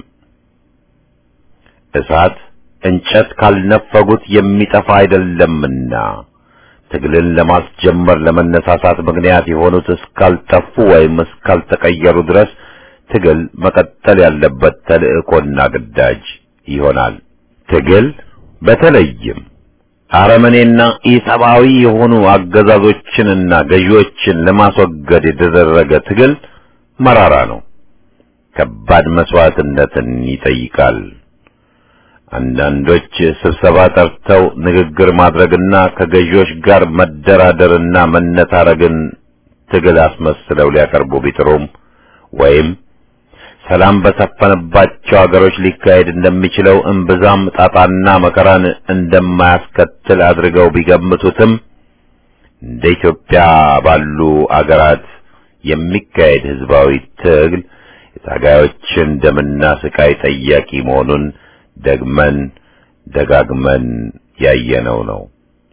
እሳት እንጨት ካልነፈጉት የሚጠፋ አይደለምና ትግልን ለማስጀመር ለመነሳሳት ምክንያት የሆኑት እስካልጠፉ ወይም እስካልተቀየሩ ድረስ ትግል መቀጠል ያለበት ተልእኮና ግዳጅ ይሆናል። ትግል በተለይም አረመኔና ኢሰብአዊ የሆኑ አገዛዞችንና ገዢዎችን ለማስወገድ የተደረገ ትግል መራራ ነው። ከባድ መስዋዕትነትን ይጠይቃል። አንዳንዶች ስብሰባ ጠርተው ንግግር ማድረግና ከገዢዎች ጋር መደራደርና መነታረግን ትግል አስመስለው ሊያቀርቡ ቢጥሩም ወይም ሰላም በሰፈነባቸው አገሮች ሊካሄድ እንደሚችለው እምብዛም ጣጣና መከራን እንደማያስከትል አድርገው ቢገምቱትም እንደ ኢትዮጵያ ባሉ አገራት የሚካሄድ ህዝባዊ ትግል የታጋዮችን ደምና ስቃይ ጠያቂ መሆኑን ደግመን ደጋግመን ያየነው ነው።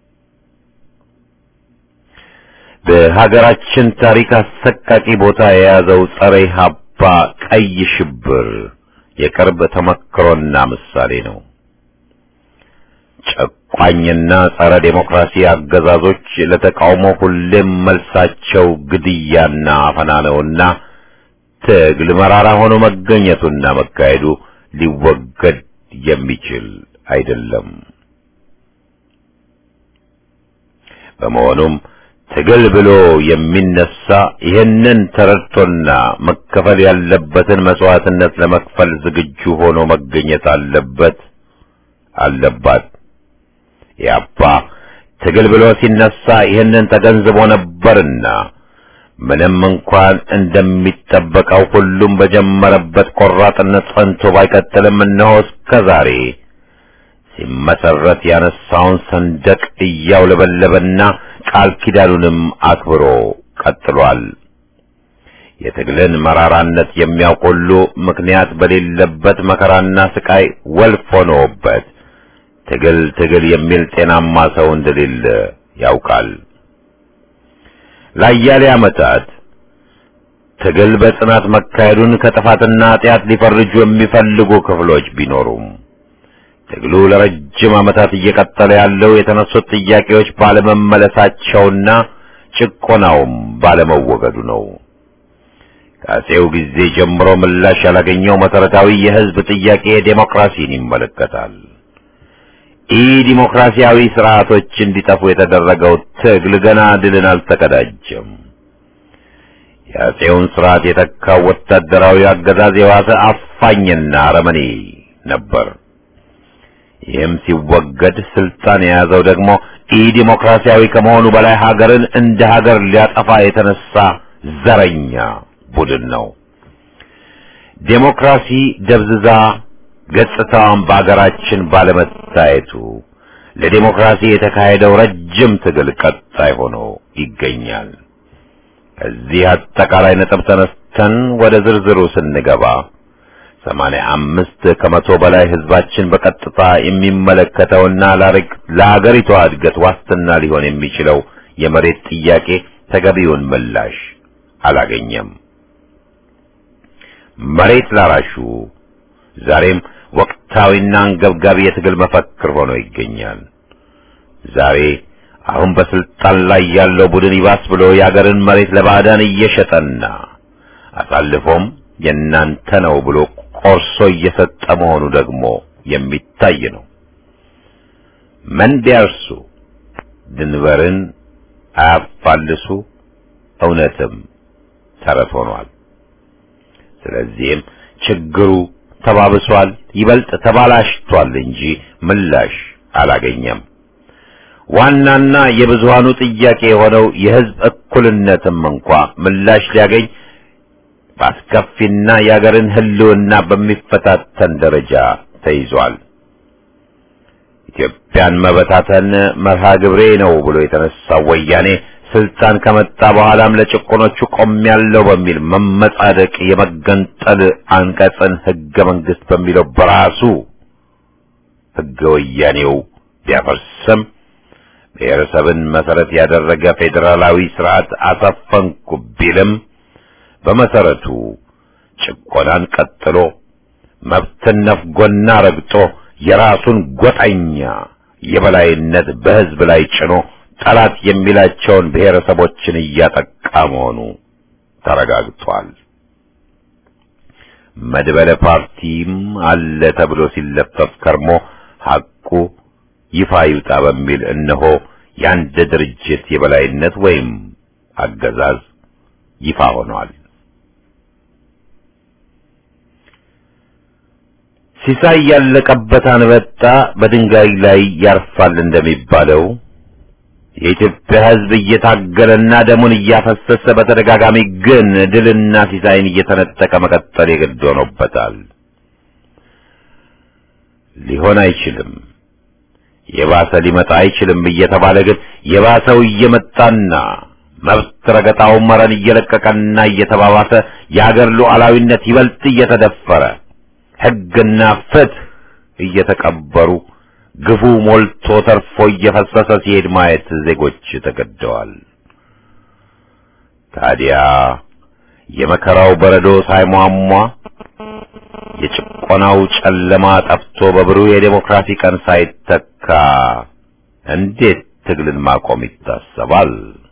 በሀገራችን ታሪክ አሰቃቂ ቦታ የያዘው ጸረ ኢህአፓ ቀይ ሽብር የቅርብ ተመክሮና ምሳሌ ነው። ጨቋኝና ጸረ ዴሞክራሲ አገዛዞች ለተቃውሞ ሁሌም መልሳቸው ግድያና አፈና ነውና ትግል መራራ ሆኖ መገኘቱና መካሄዱ ሊወገድ የሚችል አይደለም። በመሆኑም ትግል ብሎ የሚነሳ ይህንን ተረድቶና መከፈል ያለበትን መስዋዕትነት ለመክፈል ዝግጁ ሆኖ መገኘት አለበት አለባት። ያባ ትግል ብሎ ሲነሳ ይህንን ተገንዝቦ ነበርና ምንም እንኳን እንደሚጠበቀው ሁሉም በጀመረበት ቆራጥነት ጸንቶ ባይቀጥልም እነሆ እስከ ዛሬ ሲመሰረት ያነሳውን ሰንደቅ እያውለበለበና ቃል ኪዳኑንም አክብሮ ቀጥሏል። የትግልን መራራነት የሚያውቅ ሁሉ ምክንያት በሌለበት መከራና ስቃይ ወልፍ ሆኖበት ትግል ትግል የሚል ጤናማ ሰው እንደሌለ ያውቃል። ለአያሌ ዓመታት ትግል በጽናት መካሄዱን ከጥፋትና ኃጢአት ሊፈርጁ የሚፈልጉ ክፍሎች ቢኖሩም ትግሉ ለረጅም ዓመታት እየቀጠለ ያለው የተነሱት ጥያቄዎች ባለመመለሳቸውና ጭቆናውም ባለመወገዱ ነው። ከአፄው ጊዜ ጀምሮ ምላሽ ያላገኘው መሰረታዊ የሕዝብ ጥያቄ ዴሞክራሲን ይመለከታል። ኢ ዲሞክራሲያዊ ስርዓቶች እንዲጠፉ የተደረገው ትግል ገና ድልን አልተቀዳጀም። የአፄውን ስርዓት የተካው ወታደራዊ አገዛዝ የዋሰ አፋኝና አረመኔ ነበር። ይህም ሲወገድ ስልጣን የያዘው ደግሞ ኢ ዲሞክራሲያዊ ከመሆኑ በላይ ሀገርን እንደ ሀገር ሊያጠፋ የተነሳ ዘረኛ ቡድን ነው። ዴሞክራሲ ደብዝዛ ገጽታዋን በአገራችን ባለመታየቱ ለዴሞክራሲ የተካሄደው ረጅም ትግል ቀጣይ ሆኖ ይገኛል። ከዚህ አጠቃላይ ነጥብ ተነስተን ወደ ዝርዝሩ ስንገባ ሰማንያ አምስት ከመቶ በላይ ህዝባችን በቀጥታ የሚመለከተውና ለአገሪቷ እድገት ዋስትና ሊሆን የሚችለው የመሬት ጥያቄ ተገቢውን ምላሽ አላገኘም። መሬት ላራሹ ዛሬም ወቅታዊና አንገብጋቢ የትግል መፈክር ሆኖ ይገኛል። ዛሬ አሁን በስልጣን ላይ ያለው ቡድን ይባስ ብሎ የአገርን መሬት ለባዕዳን እየሸጠና አሳልፎም የእናንተ ነው ብሎ ቆርሶ እየሰጠ መሆኑ ደግሞ የሚታይ ነው። መን ቢያርሱ ድንበርን አያፋልሱ እውነትም ተረት ሆኗል። ስለዚህም ችግሩ ተባብሷል፣ ይበልጥ ተባላሽቷል እንጂ ምላሽ አላገኘም። ዋናና የብዙሃኑ ጥያቄ የሆነው የህዝብ እኩልነትም እንኳ ምላሽ ሊያገኝ በአስከፊና የአገርን ህልውና በሚፈታተን ደረጃ ተይዟል። ኢትዮጵያን መበታተን መርሃ ግብሬ ነው ብሎ የተነሳው ወያኔ ስልጣን ከመጣ በኋላም ለጭቆኖቹ ቆሜያለሁ በሚል መመጻደቅ የመገንጠል አንቀጽን ህገ መንግስት በሚለው በራሱ ህገ ወያኔው ቢያፈርስም ብሔረሰብን መሰረት ያደረገ ፌዴራላዊ ስርዓት አሰፈንኩ ቢልም በመሰረቱ ጭቆናን ቀጥሎ መብትን ነፍጎና ረግጦ የራሱን ጎጠኛ የበላይነት በህዝብ ላይ ጭኖ ጠላት የሚላቸውን ብሔረሰቦችን እያጠቃ መሆኑ ተረጋግጧል። መድበለ ፓርቲም አለ ተብሎ ሲለፈፍ ከርሞ ሐቁ ይፋ ይውጣ በሚል እነሆ የአንድ ድርጅት የበላይነት ወይም አገዛዝ ይፋ ሆኗል። ሲሳይ ያለቀበት አንበጣ በድንጋይ ላይ ያርፋል እንደሚባለው የኢትዮጵያ ሕዝብ እየታገለና ደሙን እያፈሰሰ በተደጋጋሚ ግን ድልና ሲሳይን እየተነጠቀ መቀጠል የግድ ሆኖበታል። ሊሆን አይችልም፣ የባሰ ሊመጣ አይችልም እየተባለ ግን የባሰው እየመጣና መብት ረገጣው መረን እየለቀቀና እየተባባሰ የአገር ሉዓላዊነት ይበልጥ እየተደፈረ ሕግና ፍትህ እየተቀበሩ ግፉ ሞልቶ ተርፎ እየፈሰሰ ሲሄድ ማየት ዜጎች ተገደዋል። ታዲያ የመከራው በረዶ ሳይሟሟ የጭቆናው ጨለማ ጠፍቶ በብሩህ የዴሞክራሲ ቀን ሳይተካ እንዴት ትግልን ማቆም ይታሰባል?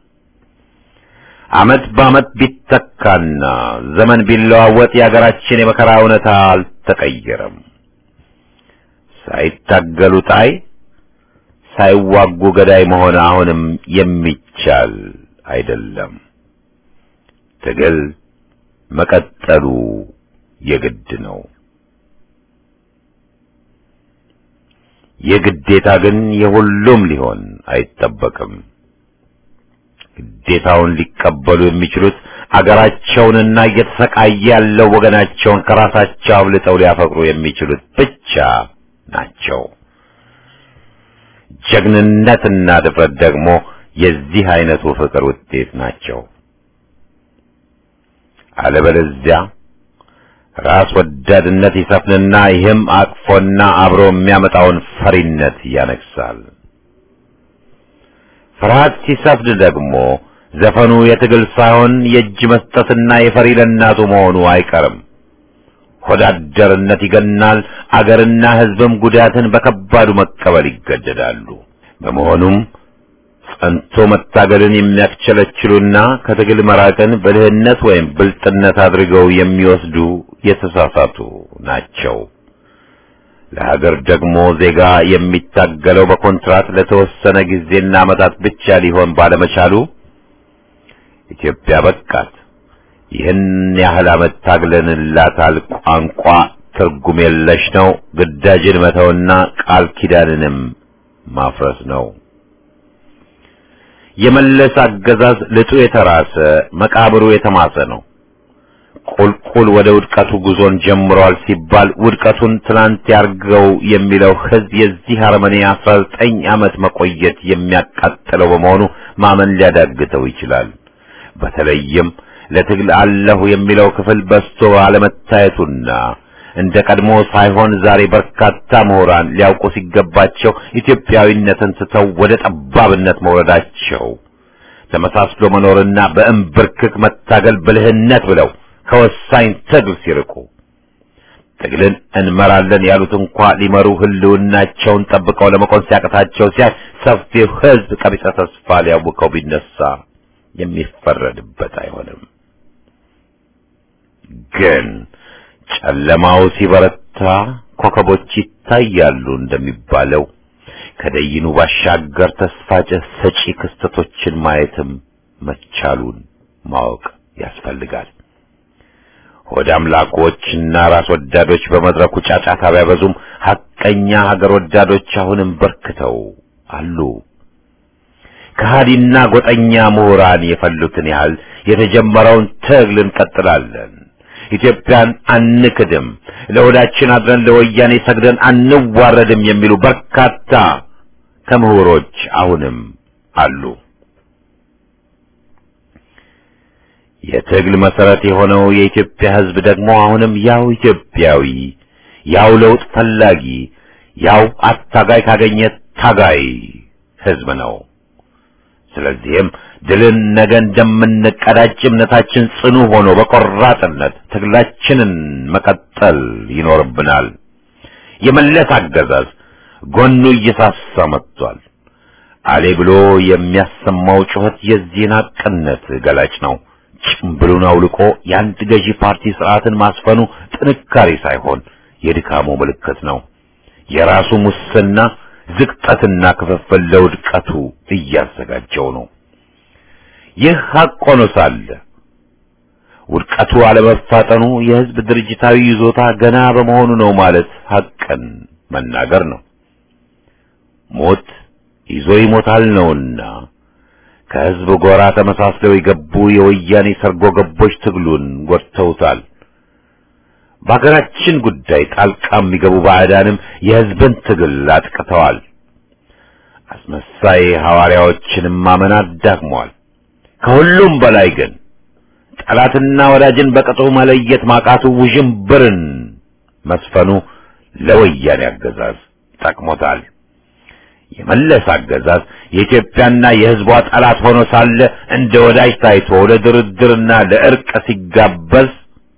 ዓመት በዓመት ቢተካና ዘመን ቢለዋወጥ የአገራችን የመከራ እውነታ አልተቀየረም። ሳይታገሉ ጣይ፣ ሳይዋጉ ገዳይ መሆን አሁንም የሚቻል አይደለም። ትግል መቀጠሉ የግድ ነው። የግዴታ ግን የሁሉም ሊሆን አይጠበቅም። ግዴታውን ሊቀበሉ የሚችሉት አገራቸውንና እየተሰቃየ ያለው ወገናቸውን ከራሳቸው አብልጠው ሊያፈቅሩ የሚችሉት ብቻ ናቸው። ጀግንነትና ድፍረት ደግሞ የዚህ አይነቱ ፍቅር ውጤት ናቸው። አለበለዚያ ራስ ወዳድነት ይሰፍንና ይህም አቅፎና አብሮ የሚያመጣውን ፈሪነት ያነግሳል። ፍርሃት ሲሰፍን ደግሞ ዘፈኑ የትግል ሳይሆን የእጅ መስጠትና የፈሪ ለእናቱ መሆኑ አይቀርም። ሆዳደርነት ይገናል። አገርና ሕዝብም ጉዳትን በከባዱ መቀበል ይገደዳሉ። በመሆኑም ጸንቶ መታገልን የሚያስቸለችሉና ከትግል መራቅን ብልህነት ወይም ብልጥነት አድርገው የሚወስዱ የተሳሳቱ ናቸው። ለሀገር ደግሞ ዜጋ የሚታገለው በኮንትራት ለተወሰነ ጊዜና ዓመታት ብቻ ሊሆን ባለመቻሉ ኢትዮጵያ በቃት፣ ይህን ያህል ዓመት ታግለንላታል፣ ቋንቋ ትርጉም የለሽ ነው፣ ግዳጅን መተውና ቃል ኪዳንንም ማፍረስ ነው። የመለስ አገዛዝ ልጡ የተራሰ መቃብሩ የተማሰ ነው። ቁልቁል ወደ ውድቀቱ ጉዞን ጀምሯል ሲባል ውድቀቱን ትናንት ያርገው የሚለው ሕዝብ የዚህ አረመኔ አስራ ዘጠኝ ዓመት መቆየት የሚያቃጥለው በመሆኑ ማመን ሊያዳግተው ይችላል። በተለይም ለትግል አለሁ የሚለው ክፍል በስቶ አለመታየቱና እንደ ቀድሞ ሳይሆን ዛሬ በርካታ ምሁራን ሊያውቁ ሲገባቸው ኢትዮጵያዊነትን ስተው ወደ ጠባብነት መውረዳቸው ተመሳስሎ መኖርና በእምብርክክ መታገል ብልህነት ብለው ከወሳኝ ትግል ሲርቁ ትግልን እንመራለን ያሉት እንኳ ሊመሩ ህልውናቸውን ጠብቀው ለመቆም ሲያቅታቸው ሲያይ ሰፊው ሕዝብ ቀቢጸ ተስፋ ሊያውከው ቢነሳ የሚፈረድበት አይሆንም። ግን ጨለማው ሲበረታ ኮከቦች ይታያሉ እንደሚባለው ከደይኑ ባሻገር ተስፋ ሰጪ ክስተቶችን ማየትም መቻሉን ማወቅ ያስፈልጋል። ሆድ አምላኮችና ራስ ወዳዶች በመድረኩ ጫጫታ ቢያበዙም ሐቀኛ ሀገር ወዳዶች አሁንም በርክተው አሉ። ከሃዲና ጎጠኛ ምሁራን የፈሉትን ያህል የተጀመረውን ትግል እንቀጥላለን። ኢትዮጵያን አንክድም፣ ለሆዳችን አድረን ለወያኔ ሰግደን አንዋረድም የሚሉ በርካታ ከምሁሮች አሁንም አሉ። የትግል መሰረት የሆነው የኢትዮጵያ ሕዝብ ደግሞ አሁንም ያው ኢትዮጵያዊ፣ ያው ለውጥ ፈላጊ፣ ያው አታጋይ ካገኘ ታጋይ ሕዝብ ነው። ስለዚህም ድልን ነገ እንደምንቀዳጅ እምነታችን ጽኑ ሆኖ በቆራጥነት ትግላችንን መቀጠል ይኖርብናል። የመለስ አገዛዝ ጎኑ እየሳሳ መጥቷል። አሌ ብሎ የሚያሰማው ጩኸት የዚህን ሐቅነት ገላጭ ነው። ጭምብሉን አውልቆ የአንድ ገዢ ፓርቲ ስርዓትን ማስፈኑ ጥንካሬ ሳይሆን የድካሙ ምልክት ነው። የራሱ ሙስና ዝቅጠትና ክፍፍል ለውድቀቱ እያዘጋጀው ነው። ይህ ሐቅ ሆኖ ሳለ ውድቀቱ አለመፋጠኑ የሕዝብ ድርጅታዊ ይዞታ ገና በመሆኑ ነው ማለት ሐቅን መናገር ነው። ሞት ይዞ ይሞታል ነውና ከሕዝብ ጎራ ተመሳስለው የገቡ የወያኔ ሰርጎ ገቦች ትግሉን ጎድተውታል። በሀገራችን ጉዳይ ጣልቃ የሚገቡ ባዕዳንም የሕዝብን ትግል አጥቅተዋል። አስመሳይ ሐዋርያዎችንም ማመን አዳክመዋል። ከሁሉም በላይ ግን ጠላትና ወዳጅን በቅጡ መለየት ማቃቱ ውዥንብርን መስፈኑ ለወያኔ አገዛዝ ጠቅሞታል። የመለስ አገዛዝ የኢትዮጵያና የሕዝቧ ጠላት ሆኖ ሳለ እንደ ወዳጅ ታይቶ ለድርድርና ለእርቅ ሲጋበዝ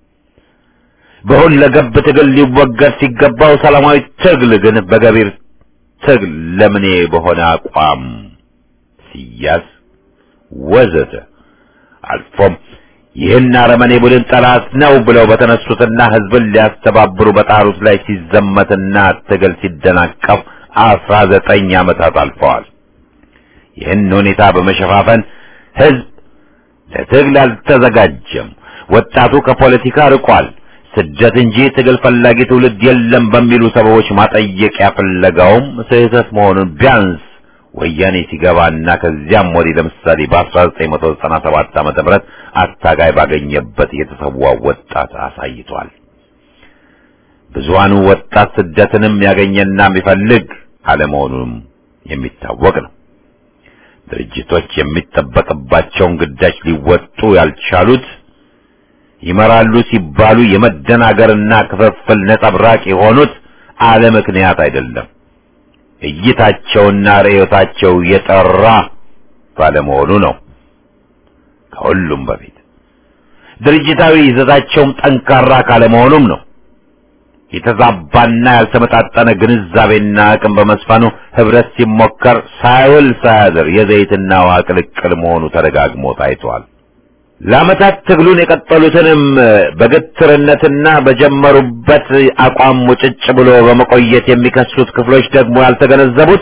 በሁለገብ ትግል ሊወገድ ሲገባው ሰላማዊ ትግል ግን በገቢር ትግል ለምኔ በሆነ አቋም ሲያዝ ወዘተ አልፎም ይህን አረመኔ ቡድን ጠላት ነው ብለው በተነሱትና ሕዝብን ሊያስተባብሩ በጣሩት ላይ ሲዘመትና ትግል ሲደናቀፍ አስራ ዘጠኝ ዓመታት አልፈዋል። ይህን ሁኔታ በመሸፋፈን ሕዝብ ለትግል አልተዘጋጀም፣ ወጣቱ ከፖለቲካ ርቋል፣ ስደት እንጂ ትግል ፈላጊ ትውልድ የለም በሚሉ ሰበቦች ማጠየቂያ ፍለጋውም ስህተት መሆኑን ቢያንስ ወያኔ ሲገባና ከዚያም ወዲህ ለምሳሌ በ1997 ዓመተ ምህረት አታጋይ ባገኘበት የተሰዋው ወጣት አሳይቷል። ብዙሃኑ ወጣት ስደትንም ያገኘና የሚፈልግ አለመሆኑም የሚታወቅ ነው። ድርጅቶች የሚጠበቅባቸውን ግዳጅ ሊወጡ ያልቻሉት ይመራሉ ሲባሉ የመደናገርና ክፍፍል ነጸብራቅ የሆኑት አለ ምክንያት አይደለም። እይታቸውና ርዕዮታቸው የጠራ ባለመሆኑ ነው። ከሁሉም በፊት ድርጅታዊ ይዘታቸውም ጠንካራ ካለመሆኑም ነው። የተዛባና ያልተመጣጠነ ግንዛቤና አቅም በመስፈኑ ህብረት ሲሞከር ሳይውል ሳያድር የዘይትና ውሃ ቅልቅል መሆኑ ተደጋግሞ ታይቷል። ለዓመታት ትግሉን የቀጠሉትንም በግትርነትና በጀመሩበት አቋም ሙጭጭ ብሎ በመቆየት የሚከሱት ክፍሎች ደግሞ ያልተገነዘቡት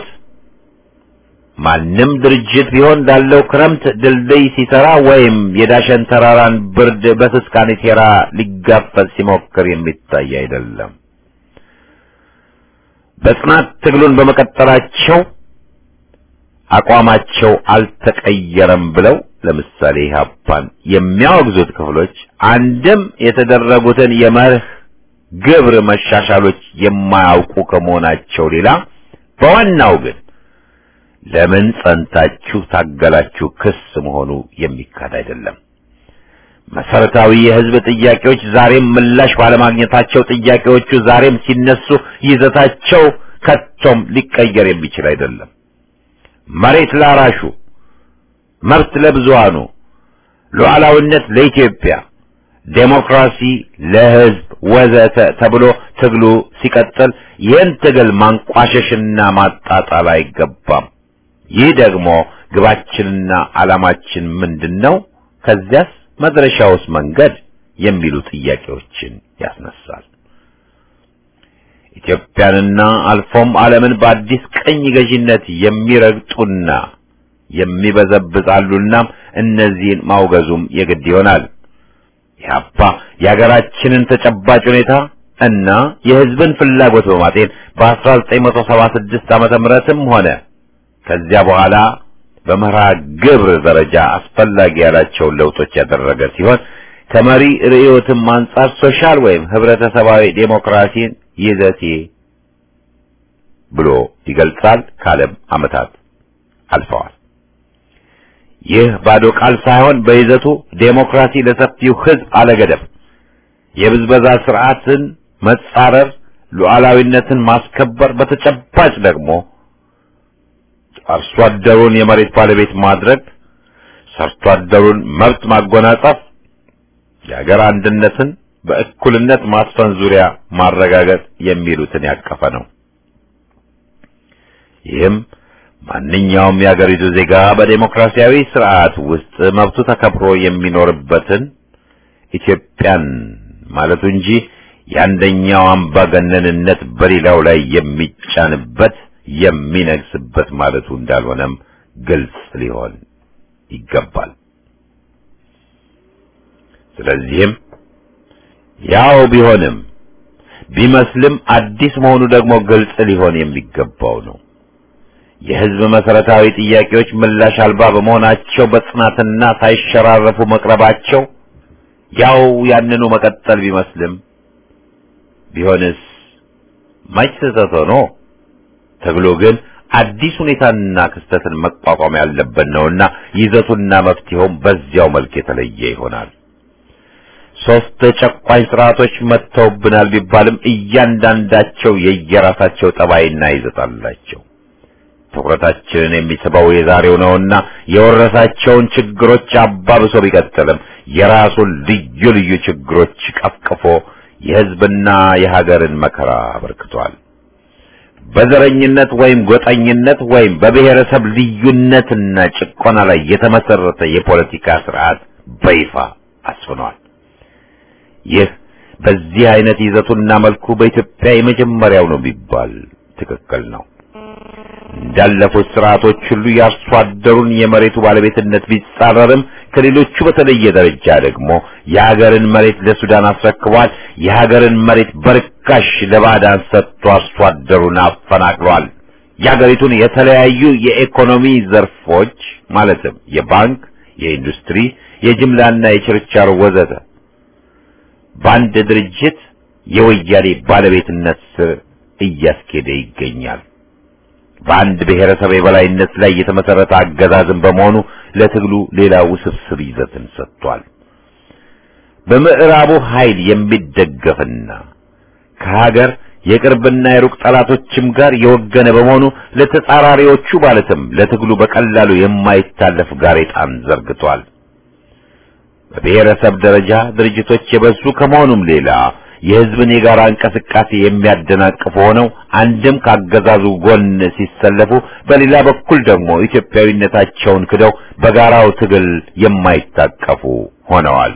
ማንም ድርጅት ቢሆን ላለው ክረምት ድልድይ ሲሰራ ወይም የዳሸን ተራራን ብርድ በስስ ካኔቴራ ሊጋፈጥ ሲሞክር የሚታይ አይደለም። በጽናት ትግሉን በመቀጠላቸው አቋማቸው አልተቀየረም ብለው ለምሳሌ ኢህአፓን የሚያወግዙት ክፍሎች አንድም የተደረጉትን የመርህ ግብር መሻሻሎች የማያውቁ ከመሆናቸው ሌላ በዋናው ግን ለምን ጸንታችሁ ታገላችሁ ክስ መሆኑ የሚካድ አይደለም። መሰረታዊ የህዝብ ጥያቄዎች ዛሬም ምላሽ ባለማግኘታቸው ጥያቄዎቹ ዛሬም ሲነሱ ይዘታቸው ከቶም ሊቀየር የሚችል አይደለም። መሬት ላራሹ፣ መብት ለብዙሃኑ፣ ሉዓላዊነት ለኢትዮጵያ፣ ዴሞክራሲ ለህዝብ ወዘተ ተብሎ ትግሉ ሲቀጥል ይህን ትግል ማንቋሸሽና ማጣጣል አይገባም። ይህ ደግሞ ግባችንና ዓላማችን ምንድን ነው? ከዚያስ መድረሻውስ መንገድ የሚሉ ጥያቄዎችን ያስነሳል። ኢትዮጵያንና አልፎም ዓለምን በአዲስ ቀኝ ገዢነት የሚረግጡና የሚበዘብዛሉና እነዚህን ማውገዙም የግድ ይሆናል። ኢህአፓ የሀገራችንን ተጨባጭ ሁኔታ እና የህዝብን ፍላጎት በማጤን በ1976 ዓመተ ምህረትም ሆነ ከዚያ በኋላ በመርሃ ግብር ደረጃ አስፈላጊ ያላቸውን ለውጦች ያደረገ ሲሆን ከመሪ ርዕዮትም አንጻር ሶሻል ወይም ህብረተሰባዊ ዴሞክራሲን ይዘቴ ብሎ ይገልጻል። ካለም ዓመታት አልፈዋል። ይህ ባዶ ቃል ሳይሆን በይዘቱ ዴሞክራሲ ለሰፊው ህዝብ አለገደብ የብዝበዛ ስርዓትን መጻረር፣ ሉዓላዊነትን ማስከበር፣ በተጨባጭ ደግሞ አርሶ አደሩን የመሬት ባለቤት ማድረግ፣ ሰርቶ አደሩን መብት ማጎናጸፍ፣ የሀገር አንድነትን በእኩልነት ማስፈን ዙሪያ ማረጋገጥ የሚሉትን ያቀፈ ነው። ይህም ማንኛውም የአገሪቱ ዜጋ በዴሞክራሲያዊ ስርዓት ውስጥ መብቱ ተከብሮ የሚኖርበትን ኢትዮጵያን ማለቱ እንጂ የአንደኛው አምባገነንነት በሌላው ላይ የሚጫንበት የሚነግስበት ማለቱ እንዳልሆነም ግልጽ ሊሆን ይገባል። ስለዚህም ያው ቢሆንም ቢመስልም አዲስ መሆኑ ደግሞ ግልጽ ሊሆን የሚገባው ነው። የህዝብ መሰረታዊ ጥያቄዎች ምላሽ አልባ በመሆናቸው በጽናትና ሳይሸራረፉ መቅረባቸው ያው ያንኑ መቀጠል ቢመስልም ቢሆንስ ማች ስህተት ሆኖ ተብሎ ግን አዲስ ሁኔታና ክስተትን መቋቋም ያለበት ነውና ይዘቱና መፍትሄውም በዚያው መልክ የተለየ ይሆናል። ሶስት ጨቋኝ ስርዓቶች መጥተውብናል ቢባልም እያንዳንዳቸው የየራሳቸው ጠባይና ይዘት አላቸው። ትኩረታችንን የሚስበው የዛሬው ነውና የወረሳቸውን ችግሮች አባብሶ ቢቀጥልም የራሱን ልዩ ልዩ ችግሮች ቀፍቅፎ የህዝብና የሀገርን መከራ አበርክቷል። በዘረኝነት ወይም ጎጠኝነት ወይም በብሔረሰብ ልዩነትና ጭቆና ላይ የተመሰረተ የፖለቲካ ስርዓት በይፋ አስፍኗል። ይህ በዚህ አይነት ይዘቱና መልኩ በኢትዮጵያ የመጀመሪያው ነው ቢባል ትክክል ነው። እንዳለፉት ስርዓቶች ሁሉ የአርሶ አደሩን የመሬቱ ባለቤትነት ቢጻረርም ከሌሎቹ በተለየ ደረጃ ደግሞ የሀገርን መሬት ለሱዳን አስረክቧል። የሀገርን መሬት በርካሽ ለባዕዳን ሰጥቶ አርሶ አደሩን አፈናቅሏል። የሀገሪቱን የተለያዩ የኢኮኖሚ ዘርፎች ማለትም የባንክ፣ የኢንዱስትሪ፣ የጅምላና የችርቻሮ ወዘተ በአንድ ድርጅት የወያኔ ባለቤትነት ስር እያስኬደ ይገኛል። በአንድ ብሔረሰብ የበላይነት ላይ የተመሰረተ አገዛዝን በመሆኑ ለትግሉ ሌላ ውስብስብ ይዘትን ሰጥቷል። በምዕራቡ ኃይል የሚደገፍና ከሀገር የቅርብና የሩቅ ጠላቶችም ጋር የወገነ በመሆኑ ለተጻራሪዎቹ ማለትም ለትግሉ በቀላሉ የማይታለፍ ጋሬጣን ዘርግቷል። በብሔረሰብ ደረጃ ድርጅቶች የበዙ ከመሆኑም ሌላ የሕዝብን የጋራ እንቅስቃሴ የሚያደናቅፉ ሆነው አንድም ካገዛዙ ጎን ሲሰለፉ፣ በሌላ በኩል ደግሞ ኢትዮጵያዊነታቸውን ክደው በጋራው ትግል የማይታቀፉ ሆነዋል።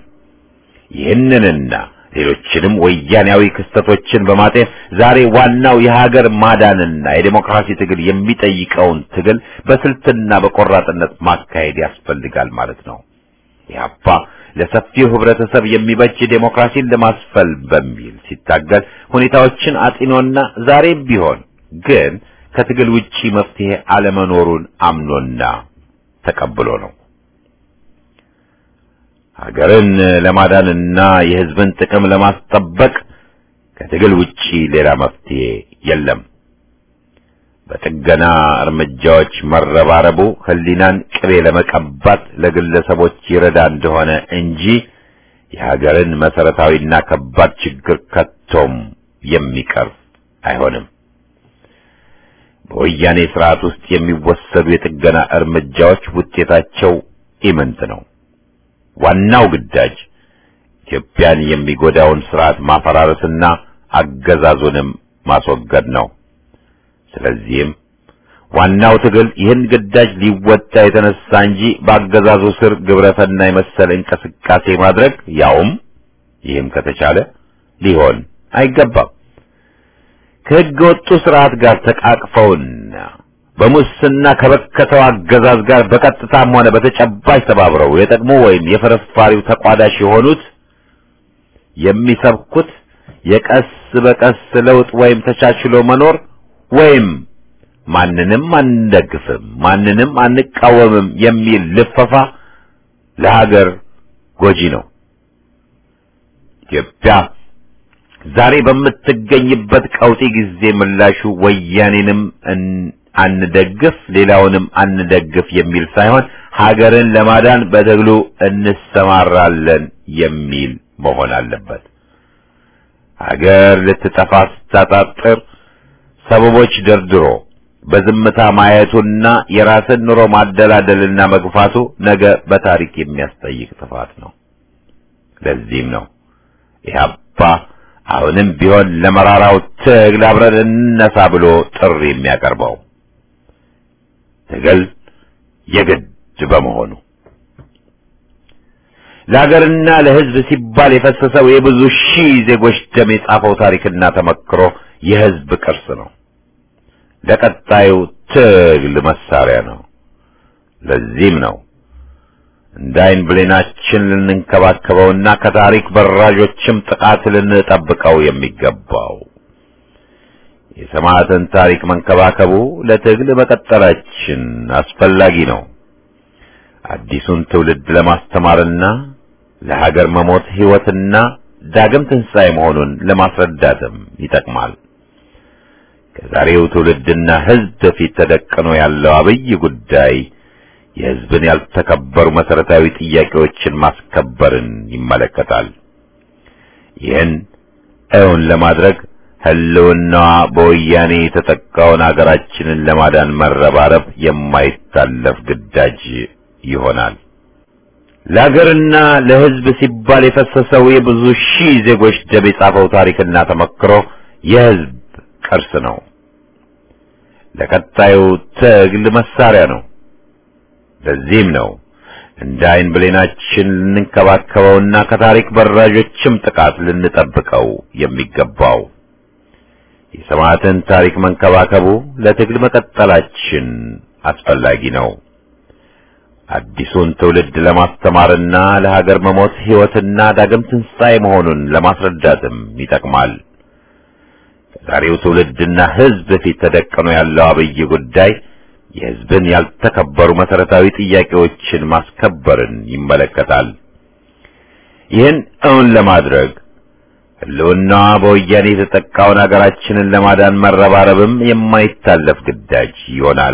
ይህንንና ሌሎችንም ወያኔያዊ ክስተቶችን በማጤን ዛሬ ዋናው የሀገር ማዳንና የዴሞክራሲ ትግል የሚጠይቀውን ትግል በስልትና በቆራጥነት ማካሄድ ያስፈልጋል ማለት ነው። ኢህአፓ ለሰፊው ህብረተሰብ የሚበጅ ዴሞክራሲን ለማስፈል በሚል ሲታገል ሁኔታዎችን አጢኖና ዛሬም ቢሆን ግን ከትግል ውጪ መፍትሄ አለመኖሩን አምኖና ተቀብሎ ነው። ሀገርን ለማዳንና የህዝብን ጥቅም ለማስጠበቅ ከትግል ውጪ ሌላ መፍትሄ የለም። በጥገና እርምጃዎች መረባረቡ ህሊናን ቅቤ ለመቀባት ለግለሰቦች ይረዳ እንደሆነ እንጂ የሀገርን መሰረታዊና ከባድ ችግር ከቶም የሚቀርፍ አይሆንም። በወያኔ ስርዓት ውስጥ የሚወሰዱ የጥገና እርምጃዎች ውጤታቸው ኢምንት ነው። ዋናው ግዳጅ ኢትዮጵያን የሚጎዳውን ስርዓት ማፈራረስና አገዛዙንም ማስወገድ ነው። ስለዚህም ዋናው ትግል ይህን ግዳጅ ሊወጣ የተነሳ እንጂ በአገዛዙ ስር ግብረሰና የመሰለ እንቅስቃሴ ማድረግ ያውም ይህም ከተቻለ ሊሆን አይገባም። ከሕገ ወጡ ስርዓት ጋር ተቃቅፈውና በሙስና ከበከተው አገዛዝ ጋር በቀጥታም ሆነ በተጨባጭ ተባብረው የጠቅሞ ወይም የፍርፋሪው ተቋዳሽ የሆኑት የሚሰብኩት የቀስ በቀስ ለውጥ ወይም ተቻችሎ መኖር ወይም ማንንም አንደግፍም፣ ማንንም አንቃወምም የሚል ልፈፋ ለሀገር ጎጂ ነው። ኢትዮጵያ ዛሬ በምትገኝበት ቀውጢ ጊዜ ምላሹ ወያኔንም አንደግፍ ሌላውንም አንደግፍ የሚል ሳይሆን ሀገርን ለማዳን በትግሉ እንሰማራለን የሚል መሆን አለበት። ሀገር ልትጠፋ ስታጣጥር ሰበቦች ደርድሮ በዝምታ ማየቱና የራስን ኑሮ ማደላደልና መግፋቱ ነገ በታሪክ የሚያስጠይቅ ጥፋት ነው። ለዚህም ነው ኢህአፓ አሁንም ቢሆን ለመራራው ትግል አብረን እንነሳ ብሎ ጥሪ የሚያቀርበው ትግል የግድ በመሆኑ ለሀገርና ለሕዝብ ሲባል የፈሰሰው የብዙ ሺህ ዜጎች ደም የጻፈው ታሪክና ተመክሮ የሕዝብ ቅርስ ነው። ለቀጣዩ ትግል መሳሪያ ነው። ለዚህም ነው እንደ ዓይን ብሌናችን ልንንከባከበውና ከታሪክ በራዦችም ጥቃት ልንጠብቀው የሚገባው። የሰማዕትን ታሪክ መንከባከቡ ለትግል መቀጠላችን አስፈላጊ ነው። አዲሱን ትውልድ ለማስተማርና ለሀገር መሞት ሕይወትና ዳግም ትንሣኤ መሆኑን ለማስረዳትም ይጠቅማል። ከዛሬው ትውልድና ሕዝብ ፊት ተደቅኖ ያለው አብይ ጉዳይ የሕዝብን ያልተከበሩ መሠረታዊ ጥያቄዎችን ማስከበርን ይመለከታል። ይህን እውን ለማድረግ ሕልውናዋ በወያኔ የተጠቃውን አገራችንን ለማዳን መረባረብ የማይታለፍ ግዳጅ ይሆናል። ለሀገርና ለሕዝብ ሲባል የፈሰሰው የብዙ ሺህ ዜጎች ደም የጻፈው ታሪክና ተመክሮ የሕዝብ ቅርስ ነው። ለቀጣዩ ትግል መሳሪያ ነው። ለዚህም ነው እንደ ዓይን ብሌናችን ልንንከባከበውና ከታሪክ በራዦችም ጥቃት ልንጠብቀው የሚገባው። የሰማዕትን ታሪክ መንከባከቡ ለትግል መቀጠላችን አስፈላጊ ነው። አዲሱን ትውልድ ለማስተማርና ለሀገር መሞት ሕይወትና ዳግም ትንሣኤ መሆኑን ለማስረዳትም ይጠቅማል። ከዛሬው ትውልድና ሕዝብ ፊት ተደቅኖ ያለው አብይ ጉዳይ የሕዝብን ያልተከበሩ መሠረታዊ ጥያቄዎችን ማስከበርን ይመለከታል። ይህን እውን ለማድረግ ሕልውናዋ በወያኔ የተጠቃውን አገራችንን ለማዳን መረባረብም የማይታለፍ ግዳጅ ይሆናል።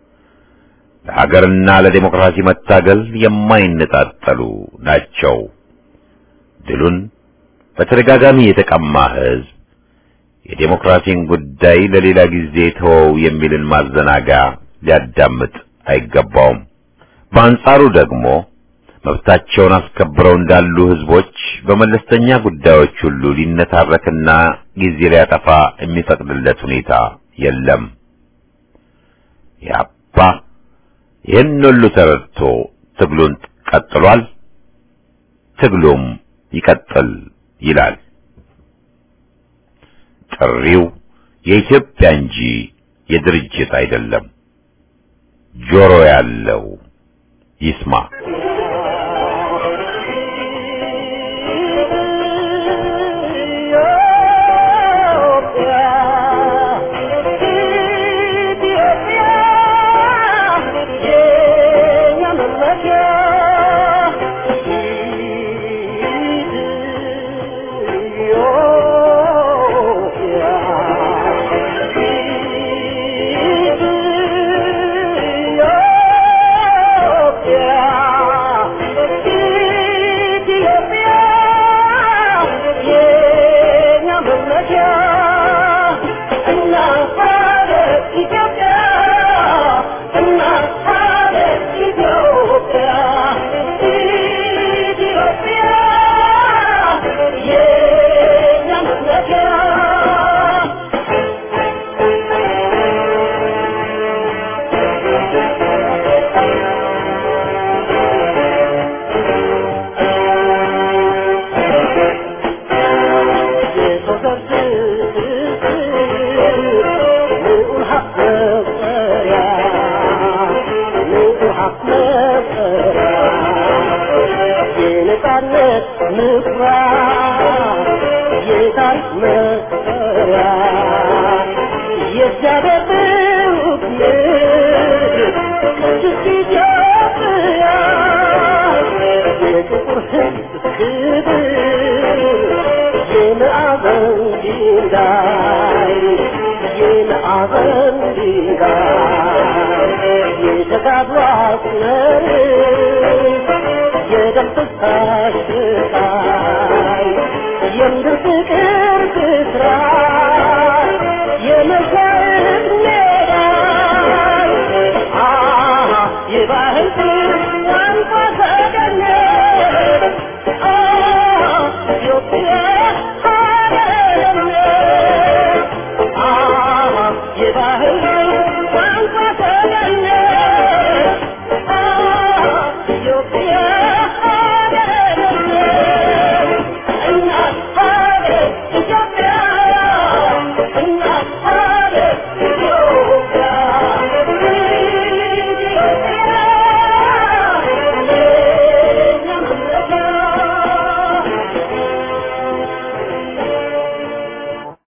ለሀገርና ለዴሞክራሲ መታገል የማይነጣጠሉ ናቸው። ድሉን በተደጋጋሚ የተቀማ ሕዝብ የዴሞክራሲን ጉዳይ ለሌላ ጊዜ ተወው የሚልን ማዘናጋ ሊያዳምጥ አይገባውም። በአንጻሩ ደግሞ መብታቸውን አስከብረው እንዳሉ ሕዝቦች በመለስተኛ ጉዳዮች ሁሉ ሊነታረክና ጊዜ ሊያጠፋ የሚፈቅድለት ሁኔታ የለም። ያባ ይህን ሁሉ ተረድቶ ትግሉን ቀጥሏል። ትግሉም ይቀጥል ይላል። ጥሪው የኢትዮጵያ እንጂ የድርጅት አይደለም። ጆሮ ያለው ይስማ። Yeah. ድንጋይ የማዕበል ድንጋይ የተጋድሎ አስመር የደም ፍሳሽ ስቃይ የምድር ፍቅር